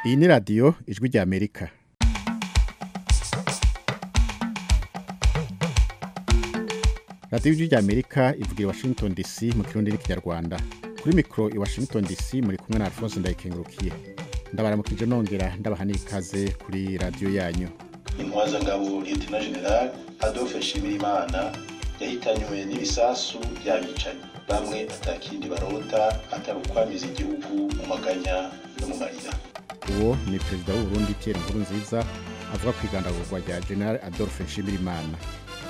iyi ni radiyo ijwi rya amerika radiyo ijwi rya amerika ivugira i washington dc mu kirundi n'ikinyarwanda kuri mikoro i washington dc muri kumwe na alphonse ndayikengurukiye ndabaramukije nongera ndabaha n'ikaze kuri radiyo yanyu intwazangabo liyetena general adolphe nshimirimana yahitanywe n'ibisasu by'abicanyi bamwe atakindi barota atari ukwamiza igihugu mu maganya no mu marira uwo ni perezida w'uburundi pierre nkurunziza avuga ku igandagurwa rya general adolphe nshimirimana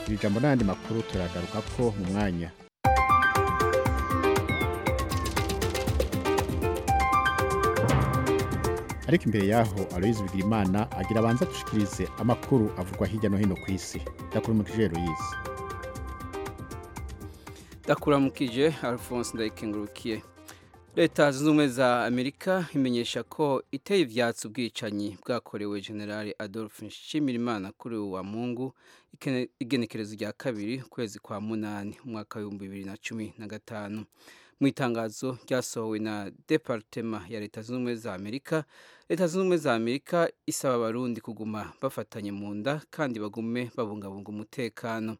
iri jambo n'ayandi makuru turagaruka ko mu mwanya ariko imbere yaho aloyizi bigirimana agira abanza dushikirize amakuru avugwa hirya no hino ku isi ndakurumukije aloyizi ndakuramukije alphonse ndayikengurukiye leta zunze ubumwe za amerika imenyesha ko iteye ibyatsi ubwicanyi bwakorewe generale adolphe nshimirimana kuri ubu wa mungu igenekerezo rya kabiri ukwezi kwa munani umwaka w'ibihumbi bibiri na cumi na gatanu mu itangazo ryasohowe na departema ya leta zunze ubumwe za amerika leta zunze ubumwe za amerika isaba abarundi kuguma bafatanye mu nda kandi bagume babungabunga umutekano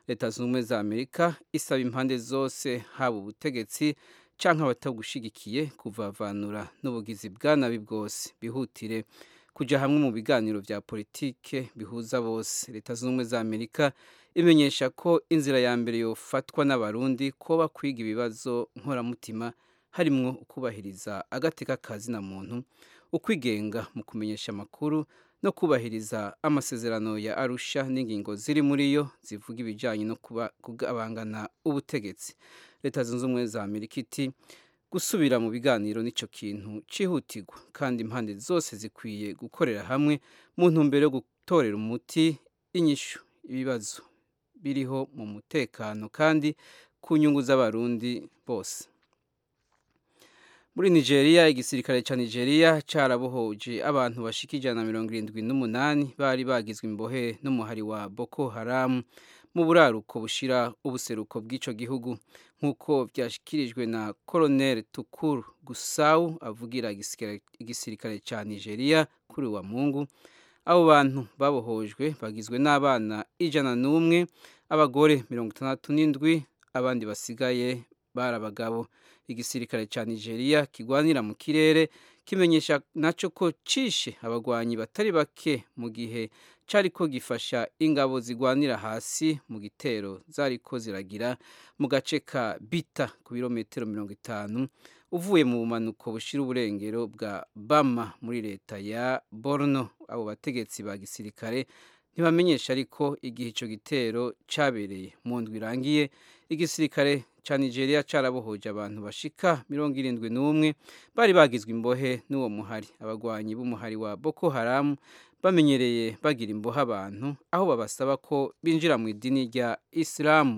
leta zunze ubumwe za amerika isaba impande zose haba ubutegetsi cyangwa abatagushigikiye kuvavanura n'ubugizi bwa nabi bwose bihutire kujya hamwe mu biganiro bya politike bihuza bose leta zunze ubumwe za amerika imenyesha ko inzira ya mbere yofatwa n'abarundi kuba kwiga ibibazo nkoramutima harimo ukubahiriza agateka kazina muntu ukwigenga mu kumenyesha amakuru no kubahiriza amasezerano ya arusha n'ingingo ziri muri yo zivuga ibijyanye no kugabangana ubutegetsi leta zunze ubumwe za amerika iti gusubira mu biganiro n'icyo kintu cyihutirwa kandi impande zose zikwiye gukorera hamwe mu ntumbero yo gutorera umuti inyishu ibibazo biriho mu mutekano kandi ku nyungu z'abarundi bose muri nigeria igisirikare cya nigeria cyarabohoje abantu bashika ijana na mirongo irindwi n'umunani bari bagizwe imbohe n'umuhari wa boko haramu mu buraruko bushira ubuseruko bw'icyo gihugu nk'uko byashyikirijwe na koroneli tukuru gusawu avugira igisirikare cya nigeria kuri wa mungu abo bantu babohojwe bagizwe n'abana ijana n'umwe abagore mirongo itandatu n'indwi abandi basigaye bari abagabo igisirikare cya nigeria kigwanira mu kirere kimenyesha nacyo ko cishe abagwanyi batari bake mu gihe cyari ko gifasha ingabo zigwanira hasi mu gitero zari ko ziragira mu gace ka bita ku birometero mirongo itanu uvuye mu bumanuko bushira uburengero bwa bama muri leta ya borno abo bategetsi ba gisirikare ntibamenyesha ariko igihe icyo gitero cyabereye mu ndwi irangiye igisirikare cya nigeria cyarabohoje abantu bashika mirongo irindwi n'umwe bari bagizwe imbohe n'uwo muhari abagwanyi b'umuhari wa boko haramu bamenyereye bagira imbohe abantu aho babasaba ko binjira mu idini rya isilamu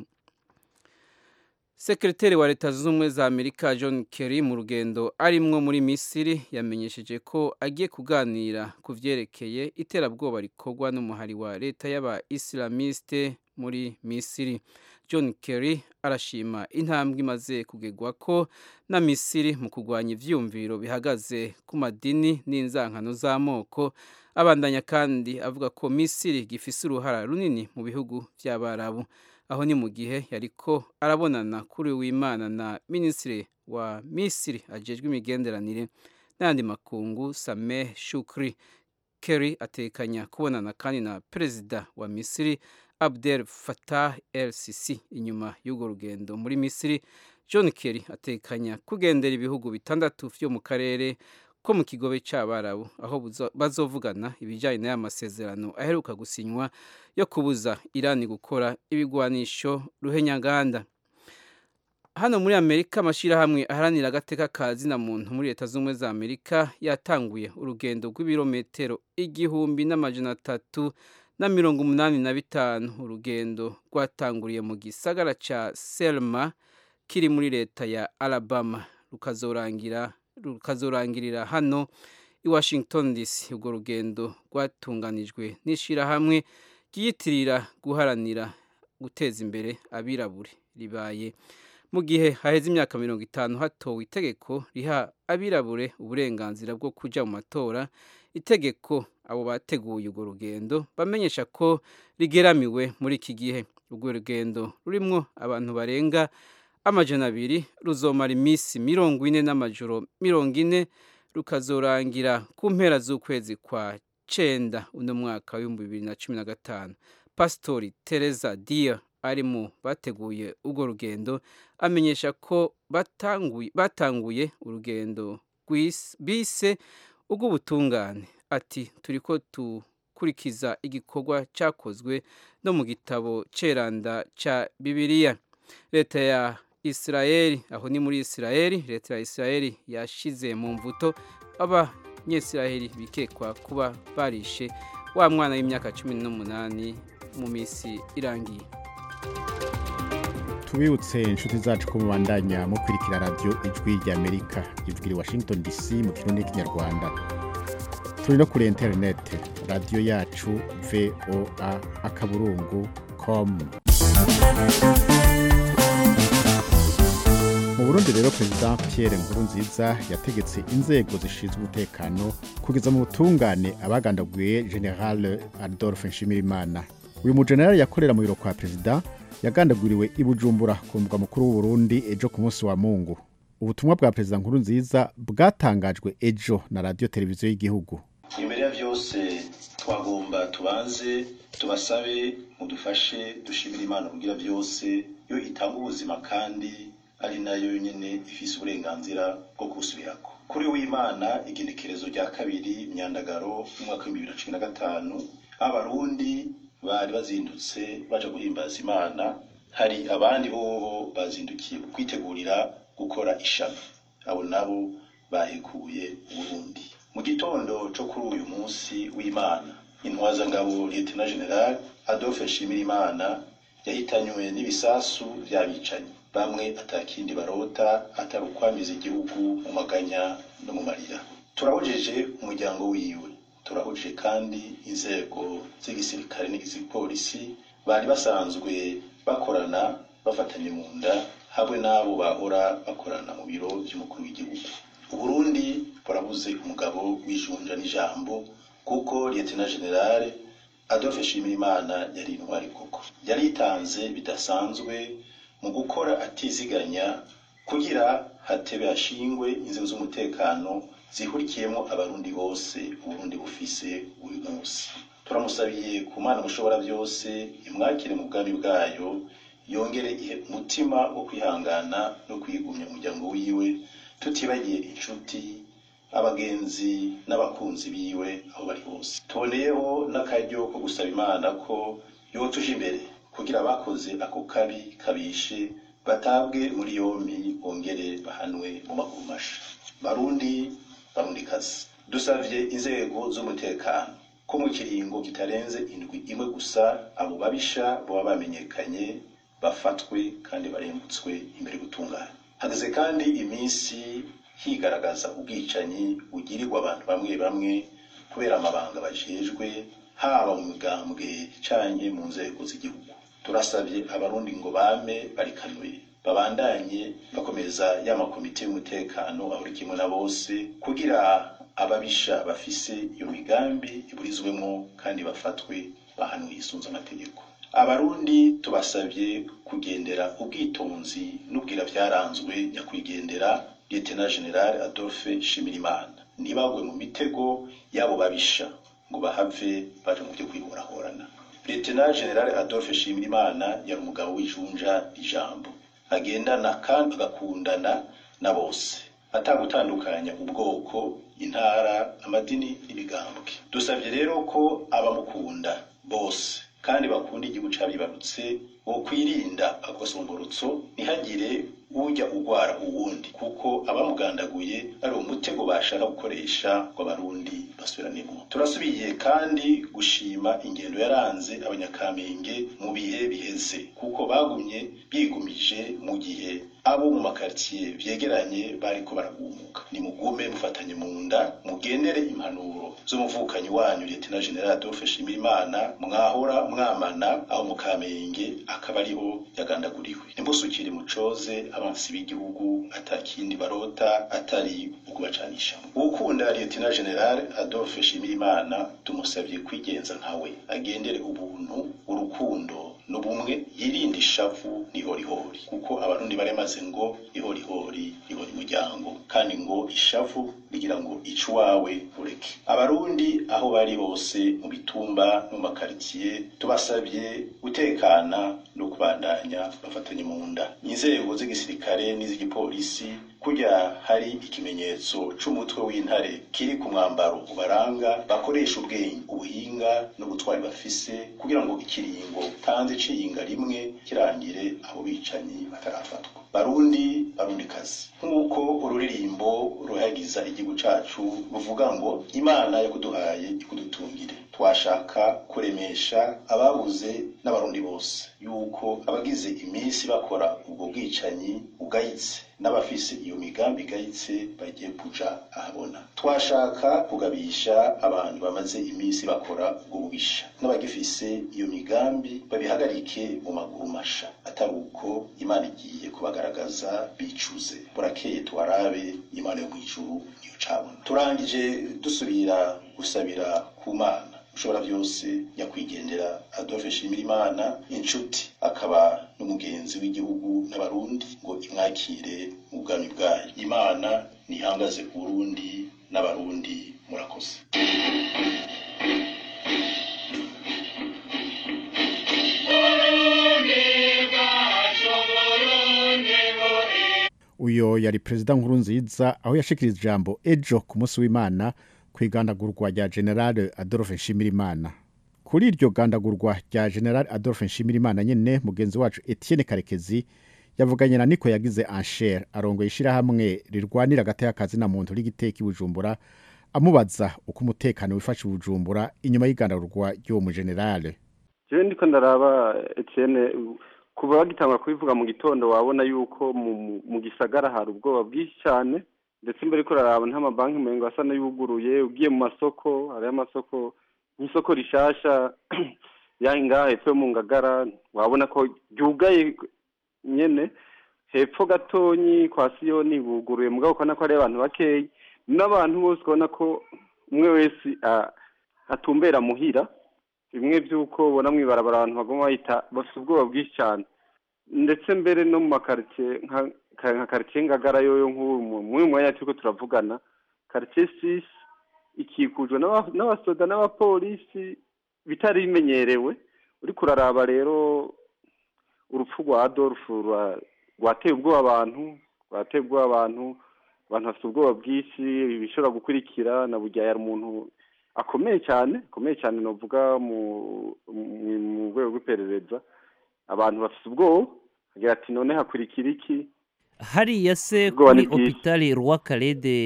sekreteri wa leta zunze ubumwe za amerika john kerry mu rugendo arimwo muri misiri yamenyesheje ko agiye kuganira ku byerekeye iterabwoba rikorwa n'umuhari wa leta y'aba isilamiste muri misiri john kerry arashima intambwe imaze kugegwa ko na misiri mu kurwanya ibyumviro bihagaze ku madini n'inzankano z'amoko abandanya kandi avuga ko misiri gifise uruhara runini mu bihugu by'abarabu aho ni mu gihe yariko arabonana kuri w'imana na minisitiri wa misiri ajejwe imigenderanire n'ayandi makungu sameh shukri kerry atekanya kubonana kandi na perezida wa misiri abdel fatah el sisi inyuma y'urwo rugendo muri misiri john kerry atekanya kugendera ibihugu bitandatu vyo mu karere ko mu kigobe cy'abarabu aho bazovugana ibijyanye n'aya masezerano aheruka gusinywa yo kubuza irani gukora ibigwanisho ruhenyaganda hano muri amerika amashyirahamwe aharanira agateka kazina muntu muri leta zunze ubumwe za amerika yatanguye urugendo rw'ibirometero igihumbi n'amajana atatu na mirongo umunani na bitanu urugendo rwatanguriye mu gisagara cya selma kiri muri leta ya alabama rukazorangira rukazorangirira hano i washington dc urwo rugendo rwatunganijwe n'ishyirahamwe ryiyitirira guharanira guteza imbere abirabure ribaye mu gihe haheze imyaka mirongo itanu hatowe itegeko riha abirabure uburenganzira bwo kujya mu matora itegeko abo bateguye urwo rugendo bamenyesha ko rigeramiwe muri iki gihe urwo rugendo rurimo abantu barenga amajana abiri ruzomara iminsi mirongo ine n'amajoro mirongo ine rukazorangira ku mpera z'ukwezi kwa cenda uno mwaka w'ibihumbi bibiri na cumi na gatanu pasitori tereza diya ari mu bateguye urwo rugendo amenyesha ko batanguye, batanguye urugendo rw'isi- bise urw'ubutungane ati turi ko dukurikiza igikorwa cyakozwe no mu gitabo ceranda cya bibiliya leta ya isirayeli aho ni muri isirayeli leta ya isirayeli yashize mu mvuto abanyesirayeli bikekwa kuba barishe wa mwana w'imyaka cumi n'umunani mu minsi irangiye tubibutse inshuti zacu ko mubandanya mukurikira radiyo ijwi ry'amerika ivugira i washington dc mu kirundi n'ikinyarwanda turi no kuri interineti radiyo yacu voa akaburungu komu mu burundi rero perezida pierre nkurunziza yategetse inzego zishinzwe umutekano kugeza mu butungane abagandaguye general adolphe nshimirimana uyu mujenerali yakorera mu biro kwa perezida yagandaguriwe i bujumbura ku mbuga mukuru w'u Burundi ejo ku munsi wa mungu ubutumwa bwa perezida nkuru nziza bwatangajwe ejo na radiyo televiziyo y'igihugu imbere ya byose twagomba tubanze tubasabe mudufashe dushimire imana kugira byose yo itanga ubuzima kandi ari nayo nyine ifise uburenganzira bwo gusubirako kuri w'imana igenekerezo rya kabiri imyandagaro y'umwaka w'ibihumbi bibiri na cumi na gatanu abarundi bari bazindutse baje guhimbaza imana hari abandi bobo bazindukiye kwitegurira gukora ishami abo nabo bahekuye uburundi mu gitondo cyo kuri uyu munsi w'imana intwazangabo liyetena generali adolphe nshimirimana yahitanywe n'ibisasu by'abicanyi bamwe atakindi barota atari ukwamiza igihugu mu maganya no mu marira turahojeje umuryango wiwe turahuje kandi inzego z'igisirikare n'izipolisi bari basanzwe bakorana bafatanye mu nda hamwe n'abo bahora bakorana mu biro by'umukuru w'igihugu uburundi burabuze umugabo w'ijunja n'ijambo kuko liyetena generale adolphe nshimirimana yari intwari koko yaritanze bidasanzwe mu gukora atiziganya kugira hatebe hashingwe inzego z'umutekano zihurikiyemo abarundi bose uburundi bufise uyu munsi turamusabiye ku mana mushobora byose imwakire mu bwami bwayo yongere ihe umutima wo kwihangana no kwigumya umuryango wiwe tutibagiye inshuti abagenzi n'abakunzi biwe aho bari hose tuboneyeho n'akaryo ko gusaba imana ko yotuje imbere kugira abakoze ako kabi kabishe batabwe muri yombi bongere bahanwe mu magumasha barundi barundikazi dusavye inzego z'umutekano ko mu kiringo kitarenze indwi imwe gusa abo babisha baba bamenyekanye bafatwe kandi barembutswe imbere gutungana hageze kandi iminsi higaragaza ubwicanyi bugirirwa abantu bamwe bamwe kubera amabanga bajejwe haba mu migambwe icanye mu nzego z'igihugu turasabye abarundi ngo bame barikanuye babandanye bakomeza ya makomite y'umutekano ahuri kimwe na bose kugira ababisha bafise iyo migambi iburizwemo kandi bafatwe bahanwe yisunze amategeko abarundi tubasabye kugendera ubwitonzi n'ubwira byaranzwe nyakwigendera liyetena generale adolphe nshimirimana ntibagwe mu mitego y'abo babisha ngo bahave baje mu byo kwihorahorana liyetena generale adolphe nshimirimana yari umugabo w'ijunja ijambo agendana kandi agakundana na bose atagutandukanya ubwoko intara amadini n'ibigambwe dusabye rero ko abamukunda bose kandi bakunda igihugu cy'abibarutse wo kwirinda agosomborotso ntihagire ujya ugwara uwundi kuko abamugandaguye ari umutego bashaka gukoresha ngo abarundi basubiranemo turasubiye kandi gushima ingendo yaranze abanyakamenge mu bihe biheze kuko bagumye bigumije mu gihe abo mu makaritsiye byegeranye bariko baragumuka nimugume mufatanye mu nda mugendere impanuro z'umuvukanyi wanyu Lieutenant General Adolphe Shimirimana mwahora mwamana aho mu Kamenge akaba ariho yagandaguriwe nimusukire mucoze abansi b'igihugu atakindi barota atari ukubacanisha ukunda Lieutenant General Adolphe Shimirimana tumusabye kwigenza nkawe agendere ubuntu urukundo n'ubumwe yirinde ishavu n'ihorihori kuko abarundi baremaze ngo ihorihori ihora umuryango kandi ngo ishavu rigira ngo ico wawe ureke abarundi aho bari bose mu bitumba no mu makaritsiye tubasabye gutekana no kubandanya bafatanye mu nda inzego z'igisirikare n'iz'igipolisi kurya hari ikimenyetso c'umutwe w'intare kiri ku mwambaro ubaranga bakoresha ubwenge ubuhinga n'ubutwari bafise kugira ngo ikiringo tanze iciyinga rimwe kirangire abo bicanyi batarafatwa barundi barundikazi nk'uko ururirimbo ruhagiza igihugu cacu ruvuga ngo imana yakuduhaye ikudutungire twashaka kuremesha ababuze n'abarundi bose yuko abagize iminsi bakora ubwo bwicanyi bugayitse n'abafise iyo migambi igayitse bagiye kuja ahabona twashaka kugabisha abantu bamaze iminsi bakora ubwo bubisha n'abagifise iyo migambi babihagarike mu maguru masha atari uko imana igiye kubagaragaza bicuze burakeye tuwarabe imana yo mw'ijuru niyo cabona turangije dusubira gusabira ku mana ushobora byose nyakwigendera adolphe nshimirimana inshuti akaba n'umugenzi w'igihugu n'abarundi ngo imwakire mu bwami bwayo imana ntihangaze ku burundi n'abarundi murakoze uyo yari perezida nkuru nziza aho yashikirije ijambo ejo ku munsi w'imana ku igandagurwa rya generale adolphe nshimirimana kuri iryo gandagurwa rya generale adolphe nshimirimana nyine mugenzi wacu etienne karekezi yavuganye na niko yagize anshere arongoye ishyirahamwe rirwanira agati na muntu ry'igiteka ibujumbura amubaza uko umutekano wifashe ibujumbura inyuma y'igandagurwa ry'uwo mugenerale rero ndiko ndaraba etienne kuva bagitangwa kubivuga mu gitondo wabona yuko mu gisagara hari ubwoba bwinshi cyane ndetse imbere ko uraraba n'amabanki murenge asa n'ayuguruye ugiye mu masoko hariho amasoko nk'isoko rishasha yaha ngaha hepfo yo mu ngagara wabona ko ryugaye nyine hepfo gatonyi kwa siyoni buguruye mugabo ukabona ko ari abantu bakeya n'abantu bose ubona ko umwe wese atumbera muhira bimwe by'uko ubona mu ibarabara abantu bagomba bahita bafite ubwoba bwinshi cyane ndetse mbere no mu makaritsiye nka karitsiye ngagara yoyo nk'uyu mwanya turi ko turavugana karitsiye sisi ikikujwe n'abasoda n'abapolisi bitari bimenyerewe uri kuraraba rero urupfu rwa adolphe rwateye ubwoba abantu rwateye ubwoba abantu abantu bafite ubwoba bwinshi bishobora gukurikira na bugiye hari umuntu akomeye cyane akomeye cyane navuga mu rwego rw'iperereza abantu bafite ubwoba agira ati none hakurikira iki hariya se kuri opitari rwakarede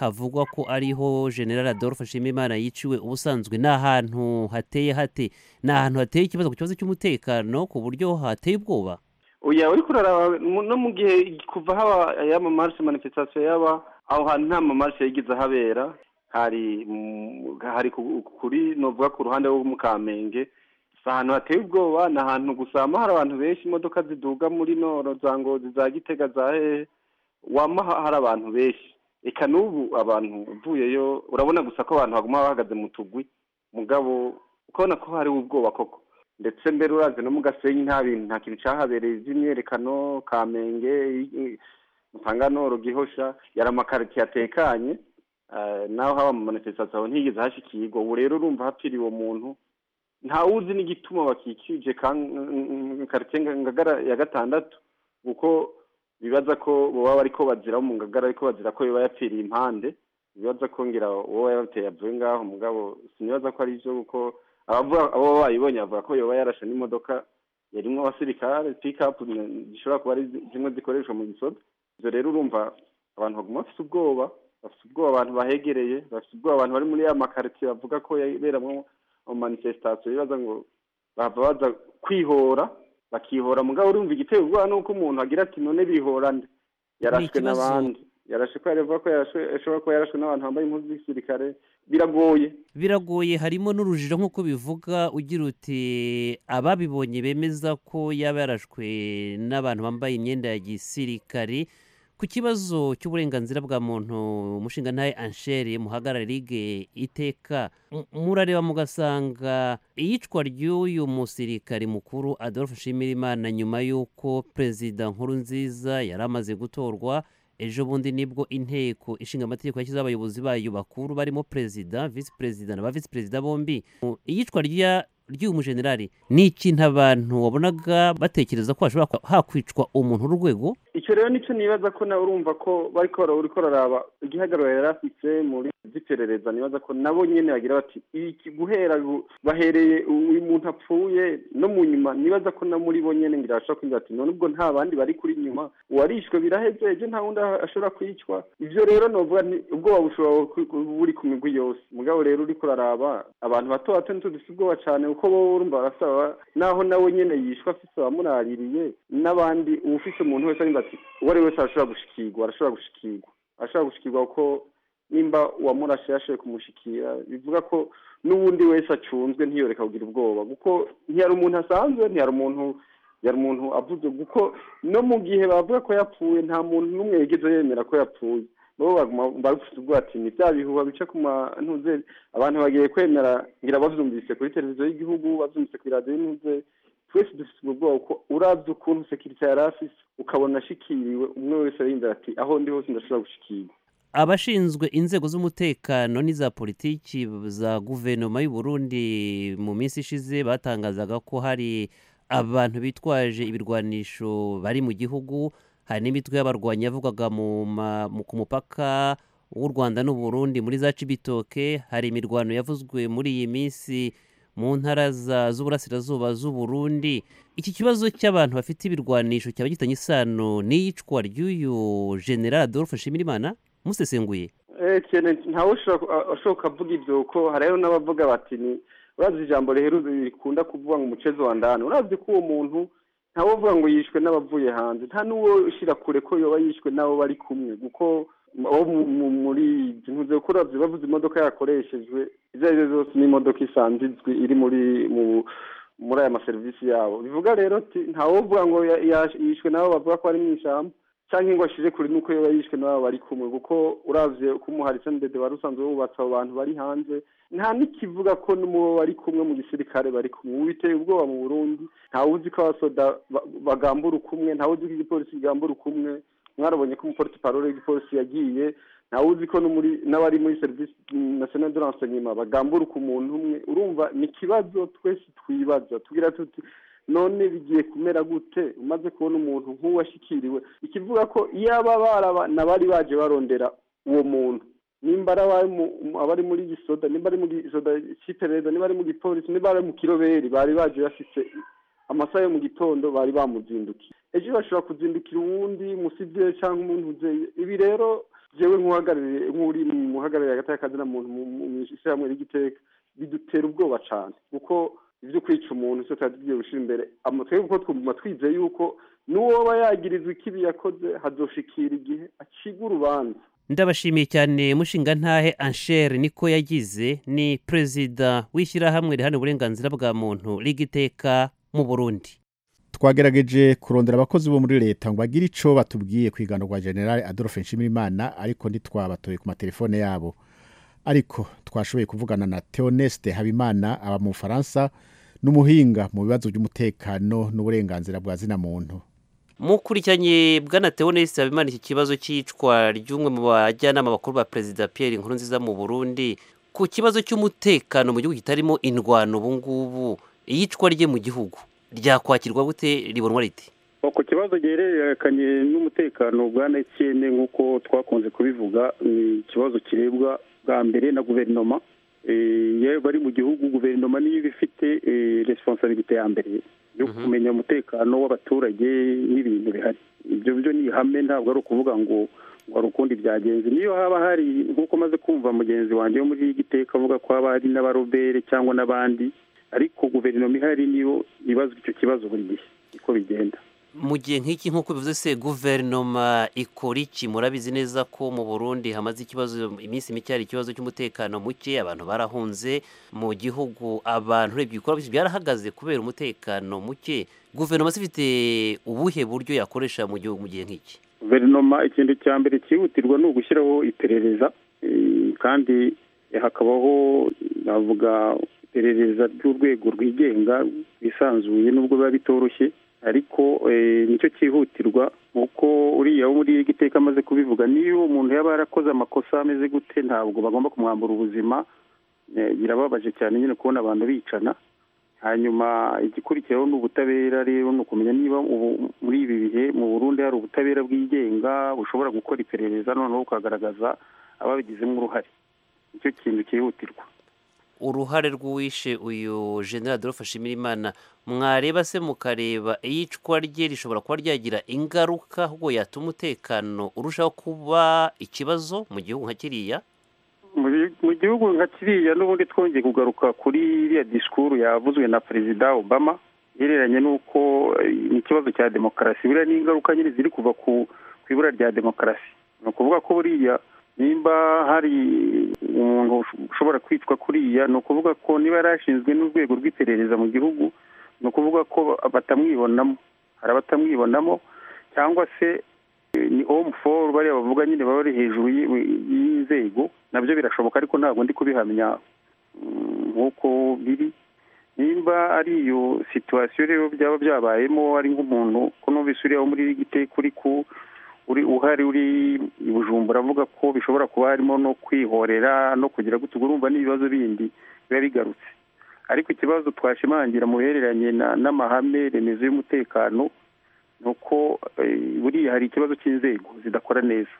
havugwa ko ariho general adolphe nshimimana yiciwe ubusanzwe ni ahantu hateye hate ni ahantu hateye ikibazo ku kibazo cy'umutekano ku buryo hateye ubwoba oya uri kuraraba no mu gihe kuva haba ayamamarishe manifestation yaba aho hantu nta mamarishe yigize ahabera hari hari kuri novuga ku ruhande rwo mu kamenge si ahantu hateye ubwoba ni ahantu gusama hari abantu benshi imodoka ziduga muri noro za ngozi za gitega za hehe wama hari abantu benshi reka n'ubu abantu uvuyeyo urabona gusa ko abantu baguma bahagaze mu tugwi mugabo ukabona ko hariho ubwoba koko ndetse mbere urazi no mu gasenyi nta bintu nta kintu cyahabereye by'imyerekano kamenge mutanganoro gihosha yari amakaritsiye atekanye naho haba mu manifestation ntiyigeze hashikirwa ubu rero urumva hapfiriye uwo muntu ntawuzi n'igituma bakikije karitsiye ngagara ya gatandatu kuko bibaza ko baba bariko bazira mu ngagara ariko bazira ko biba yapfiriye impande bibaza ko ngira uwo yabateye avuye ngaho mugabo sinibaza ko ari byo kuko abavuga abo bayibonye bavuga ko yoba yarashe n'imodoka yarimwo abasirikare pikapu zishobora kuba ari zimwe zikoreshwa mu gisoda ibyo rero urumva abantu baguma bafite ubwoba bafite ubwoba abantu bahegereye bafite ubwoba abantu bari muri ya makaritsiye bavuga ko yaberamwo manifestation bibaza ngo bahava baza kwihora bakihora mugabo urumva igiteye ubwoba nuko umuntu agira ati none bihorane yarashwe ikibazo. n'abandi yarashwe kubera avuga ko yarashwe ashobora kuba yarashwe n'abantu bambaye impuzu z'igisirikare biragoye biragoye harimo n'urujijo nk'uko bivuga ugira uti ababibonye bemeza ko yaba yarashwe n'abantu bambaye imyenda ya gisirikare ku kibazo cy'uburenganzira bwa muntu umushinga ntaye ansheri muhagarara ligue iteka m- murareba mugasanga iyicwa ry'uyu musirikare mukuru adolphe nshimirimana nyuma y'uko perezida nkuru nziza yari amaze gutorwa ejo bundi nibwo inteko ishinga amategeko yashyizeho abayobozi bayo bakuru barimo perezida visi perezida na ba visi perezida bombi Mu- iyicwa rya ry'uyu mujenerali ni ikintu abantu wabonaga batekereza ko hashobora kwa- hakwicwa umuntu w'urwego icyo rero nicyo nibaza ko nawe urumva ko bari kora uri koraraba igihagararo yari afite muri z'iperereza nibaza ko nabo nyine bagira bati iki guhera gu- bahereye uyu muntu apfuye no mu nyuma nibaza ko na muri bo nyine ngira bashobora kugira ati none ubwo nta bandi bari kuri nyuma uwarishwe biraheze ejo nta wundi ashobora kwicwa ibyo rero novuga ni ubwoba bushobora ku- ku- buri ku migwi yose mugabo rero uri kuraraba abantu bato bato ntitudufite ubwoba cyane kuko bo urumva barasaba naho nawe nyine yishwe afise abamuraririye n'abandi uwufise umuntu wese arinda ati uwo ari we wese arashobora gushikirwa arashobora gushikirwa arashobora gushikirwa kuko nimba uwamurashe yashoboye kumushikira bivuga ko n'uwundi wese acunzwe ntiyoreka kugira ubwoba kuko ntiyari umuntu asanzwe ntiyari umuntu yari umuntu avuze kuko no mu gihe bavuga ko yapfuye nta muntu n'umwe yigeze yemera ko yapfuye bo bagufite ubwoba ati ni bya bihuha bica ku mantuze abantu bagiye kwemera ngira babyumvise kuri televiziyo y'igihugu babyumvise kuri radiyo y'intuze twese dufite ubwo bwoba kuko urabye ukuntu sekirite yari afise ukabona ashikiriwe umwe wese ariyumvira ati aho ndi hose ndashobora gushikirwa abashinzwe inzego z'umutekano n'iza politiki za guverinoma y'u Burundi mu minsi ishize batangazaga ko hari abantu bitwaje ibirwanisho bari mu gihugu hari n'imitwe y'abarwanyi yavugaga mu ma- mu- ku mupaka w'u Rwanda n'u Burundi muri za Cibitoke hari imirwano yavuzwe muri iyi minsi mu ntara za- z'uburasirazuba z'u Burundi iki kibazo cy'abantu bafite ibirwanisho cyaba gitanye isano n'iyicwa ry'uyu general Adolphe Nshimirimana musesenguye Eh, cyane ntawe ushobora ku- a- ashobora kuvuga ibyo kuko hari rero n'abavuga bati ni urazi ijambo riheruze rikunda kuvuga ngo umucezo wa ndani urazi ko uwo muntu ntawe uvuga ngo yishwe n'abavuye hanze nta n'uwo ushyira kure ko yoba yishwe n'abo bari kumwe kuko abo mu- mu- muri ntuze ko uravye bavuze imodoka yakoreshejwe izo ari zo zose ni imodoka isanzwe izwi iri muri mu muri aya maserivisi yabo bivuga rero ati ntawe uvuga ngo ya- ya- yishwe n'abo bavuga ko ari mu ishyamba cyangwa ngo ashire kure nuko yaba yishwe n'abo bari kumwe kuko uravye uko umuhari sendede wari usanzwe wubatse abo bantu bari hanze nta n'ikivuga ko n'umubo bari kumwe mu gisirikare bari kumwe ubu biteye ubwoba mu burundi ntawe uzi ko abasoda ba- bagambura ukumwe ntawe uzi ko igipolisi kigambura ukumwe mwarabonye ko umuporte parole w'igipolisi yagiye ntawe uzi ko no muri- n'abari muri serivisi national de renseignement bagambura ku muntu umwe urumva ni ikibazo twese twibaza tugira tuti none bigiye kumera gute umaze kubona umuntu nk'uwashikiriwe ikivuga ko iyaba baraba nabari baje barondera uwo muntu nimba ari abari mu- mu- abari muri gisoda nimba ari mu gisoda cy'iperereza nimba ari mu gipolisi nimba ari mu kiroberi bari baje bafise amasaha yo mu gitondo bari bamuzindukiye ejo bashobora kuzindukira uwundi musivile cyangwa umuntu uzeye ibi rero jewe nk'uhagarariye nk'uri mu muhagarariye hagati y'akazina muntu mu- mu mu ishyirahamwe ry'igiteka bidutera ubwoba cyane kuko ibyo kwica umuntu cyo tuba tugiye gushyira imbere Ama- twebwe kuko twumva twizeye yuko n'uwoba yagirizwa ikibi yakoze hazoshikira igihe acigwa urubanza ndabashimiye cyane mushinga ntahe anshere niko yagize ni perezida w'ishyirahamwe riharanira uburenganzira bwa muntu riga iteka mu burundi twagerageje kurondera abakozi bo muri leta ngo bagire icyo batubwiye ku igano rwa generale adolphe nshimirimana ariko ntitwabatoye ku matelefone yabo ariko twashoboye kuvugana na theoneste habimana aba mu bufaransa n'umuhinga mu bibazo by'umutekano n'uburenganzira bwa zina muntu mukurikiranye bwana teonesi habimana iki kibazo cy'icwa ry'umwe mu bajyanama bakuru ba perezida pierre nkurunziza mu burundi ku kibazo cy'umutekano mu gihugu kitarimo indwano ubu ngubu iyicwa rye mu gihugu ryakwakirwa gute ribonwa riti ku kibazo gihererekanye n'umutekano bwa Etienne nk'uko twakunze kubivuga ni ikibazo kirebwa bwa mbere na guverinoma Eh, iyo bari mu gihugu guverinoma niyo iba ifite eh, responsabilite ya mbere yo Mhm. kumenya umutekano w'abaturage n'ibintu bihari ibyo byo ni ihame ntabwo ari ukuvuga ngo ngo hari ukundi byagenze niyo haba hari nk'uko maze kumva mugenzi wanjye wo muri giteka avuga ko haba hari n'abarobere cyangwa n'abandi ariko guverinoma ihari niyo ibazwa icyo kibazo buri gihe uko bigenda mu gihe nk'iki nk'uko bivuze se guverinoma ikora iki murabizi neza ko mu burundi hamaze ikibazo iminsi mike hari ikibazo cy'umutekano muke abantu barahunze mu gihugu abantu urebye ibikorwa byarahagaze kubera umutekano muke guverinoma ifite ubuhe buryo yakoresha mu gihugu mu gihe nk'iki guverinoma ikintu cya mbere cyihutirwa ni ugushyiraho iperereza kandi hakabaho navuga iperereza ry'urwego rwigenga rwisanzuye nubwo biba bitoroshye ariko nicyo cyihutirwa kuko uriya wo muri igiteka amaze kubivuga niba uwo muntu yaba yarakoze amakosa ameze gute ntabwo bagomba kumwambura ubuzima birababaje cyane nyine kubona abantu bicana hanyuma igikurikiraho ni ubutabera rero ni ukumenya niba muri ibi bihe mu burundi hari ubutabera bwigenga bushobora gukora iperereza noneho ukagaragaza ababigizemo uruhare nicyo kintu cyihutirwa uruhare rw'uwishe uyu jenera dore imana mwareba se mukareba iyicwa rye rishobora kuba ryagira ingaruka ahubwo yatuma umutekano urushaho kuba ikibazo mu gihugu nka kiriya mu gihugu nka kiriya n'ubundi twongeye kugaruka kuri iriya disikuru yavuzwe na perezida obama ihereranye n'uko ni ikibazo cya demokarasi buriya ni ingaruka nyine ziri kuva ku ibura rya demokarasi ni ukuvuga ko buriya nimba hari umuntu ushobora kwicwa kuriya ni ukuvuga ko niba yari ashinzwe n'urwego rw'iperereza mu gihugu ni ukuvuga ko batamwibonamo hari abatamwibonamo cyangwa se ni omu foru bariya bavuga nyine baba bari hejuru y'inzego nabyo birashoboka ariko ntabwo ndi kubihamya nk'uko biri nimba ari iyo situwasiyo rero byaba byabayemo ari nk'umuntu ko numvise uriya wo muri giteka uri ku uri uhari uri i bujumbura avuga ko bishobora kuba harimo no kwihorera no kugira gutya urumva n'ibibazo bindi biba bigarutse ariko ikibazo twashimangira mu bihereranye n'amahame remezo y'umutekano ni uko buriya hari ikibazo cy'inzego zidakora neza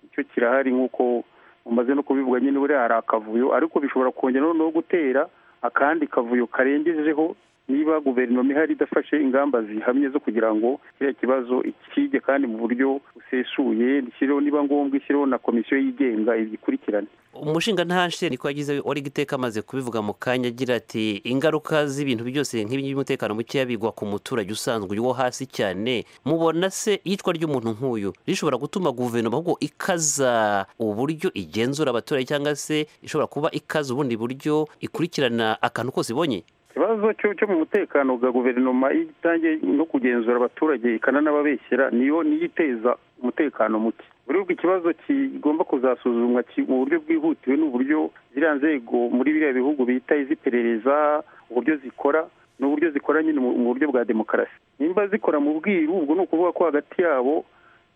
icyo kirahari nk'uko mumaze no kubivuga nyine buriya hari akavuyo ariko bishobora kongera noneho gutera akandi kavuyo karengejeho niba guverinoma ihari idafashe ingamba zihamye zo kugira ngo kiriya kibazo ikige kandi mu buryo busesuye nshyiriho niba ngombwa ishyiriho na komisiyo yigenga igikurikirane umushinga ntashe niko yagize wari guteka amaze kubivuga mu kanya agira ati ingaruka z'ibintu byose nk'ibi by'umutekano mukeya bigwa ku muturage usanzwe wo hasi cyane mubona se iyicwa ry'umuntu nk'uyu rishobora gutuma guverinoma ahubwo ikaza uburyo igenzura abaturage cyangwa se ishobora kuba ikaza ubundi buryo ikurikirana akantu kose ibonye ikibazo cyo mu mutekano bwa guverinoma iyo itangiye no kugenzura abaturage ikananababeshyira niyo niyo iteza umutekano muke uribwo ikibazo kigomba kuzasuzumwa mu buryo bwihutiwe n'uburyo ziriya nzego muri biriya bihugu bita iziperereza uburyo zikora n'uburyo zikora nyine mu buryo bwa demokarasi nimba zikora mu bwiru ubwo ni ukuvuga ko hagati yabo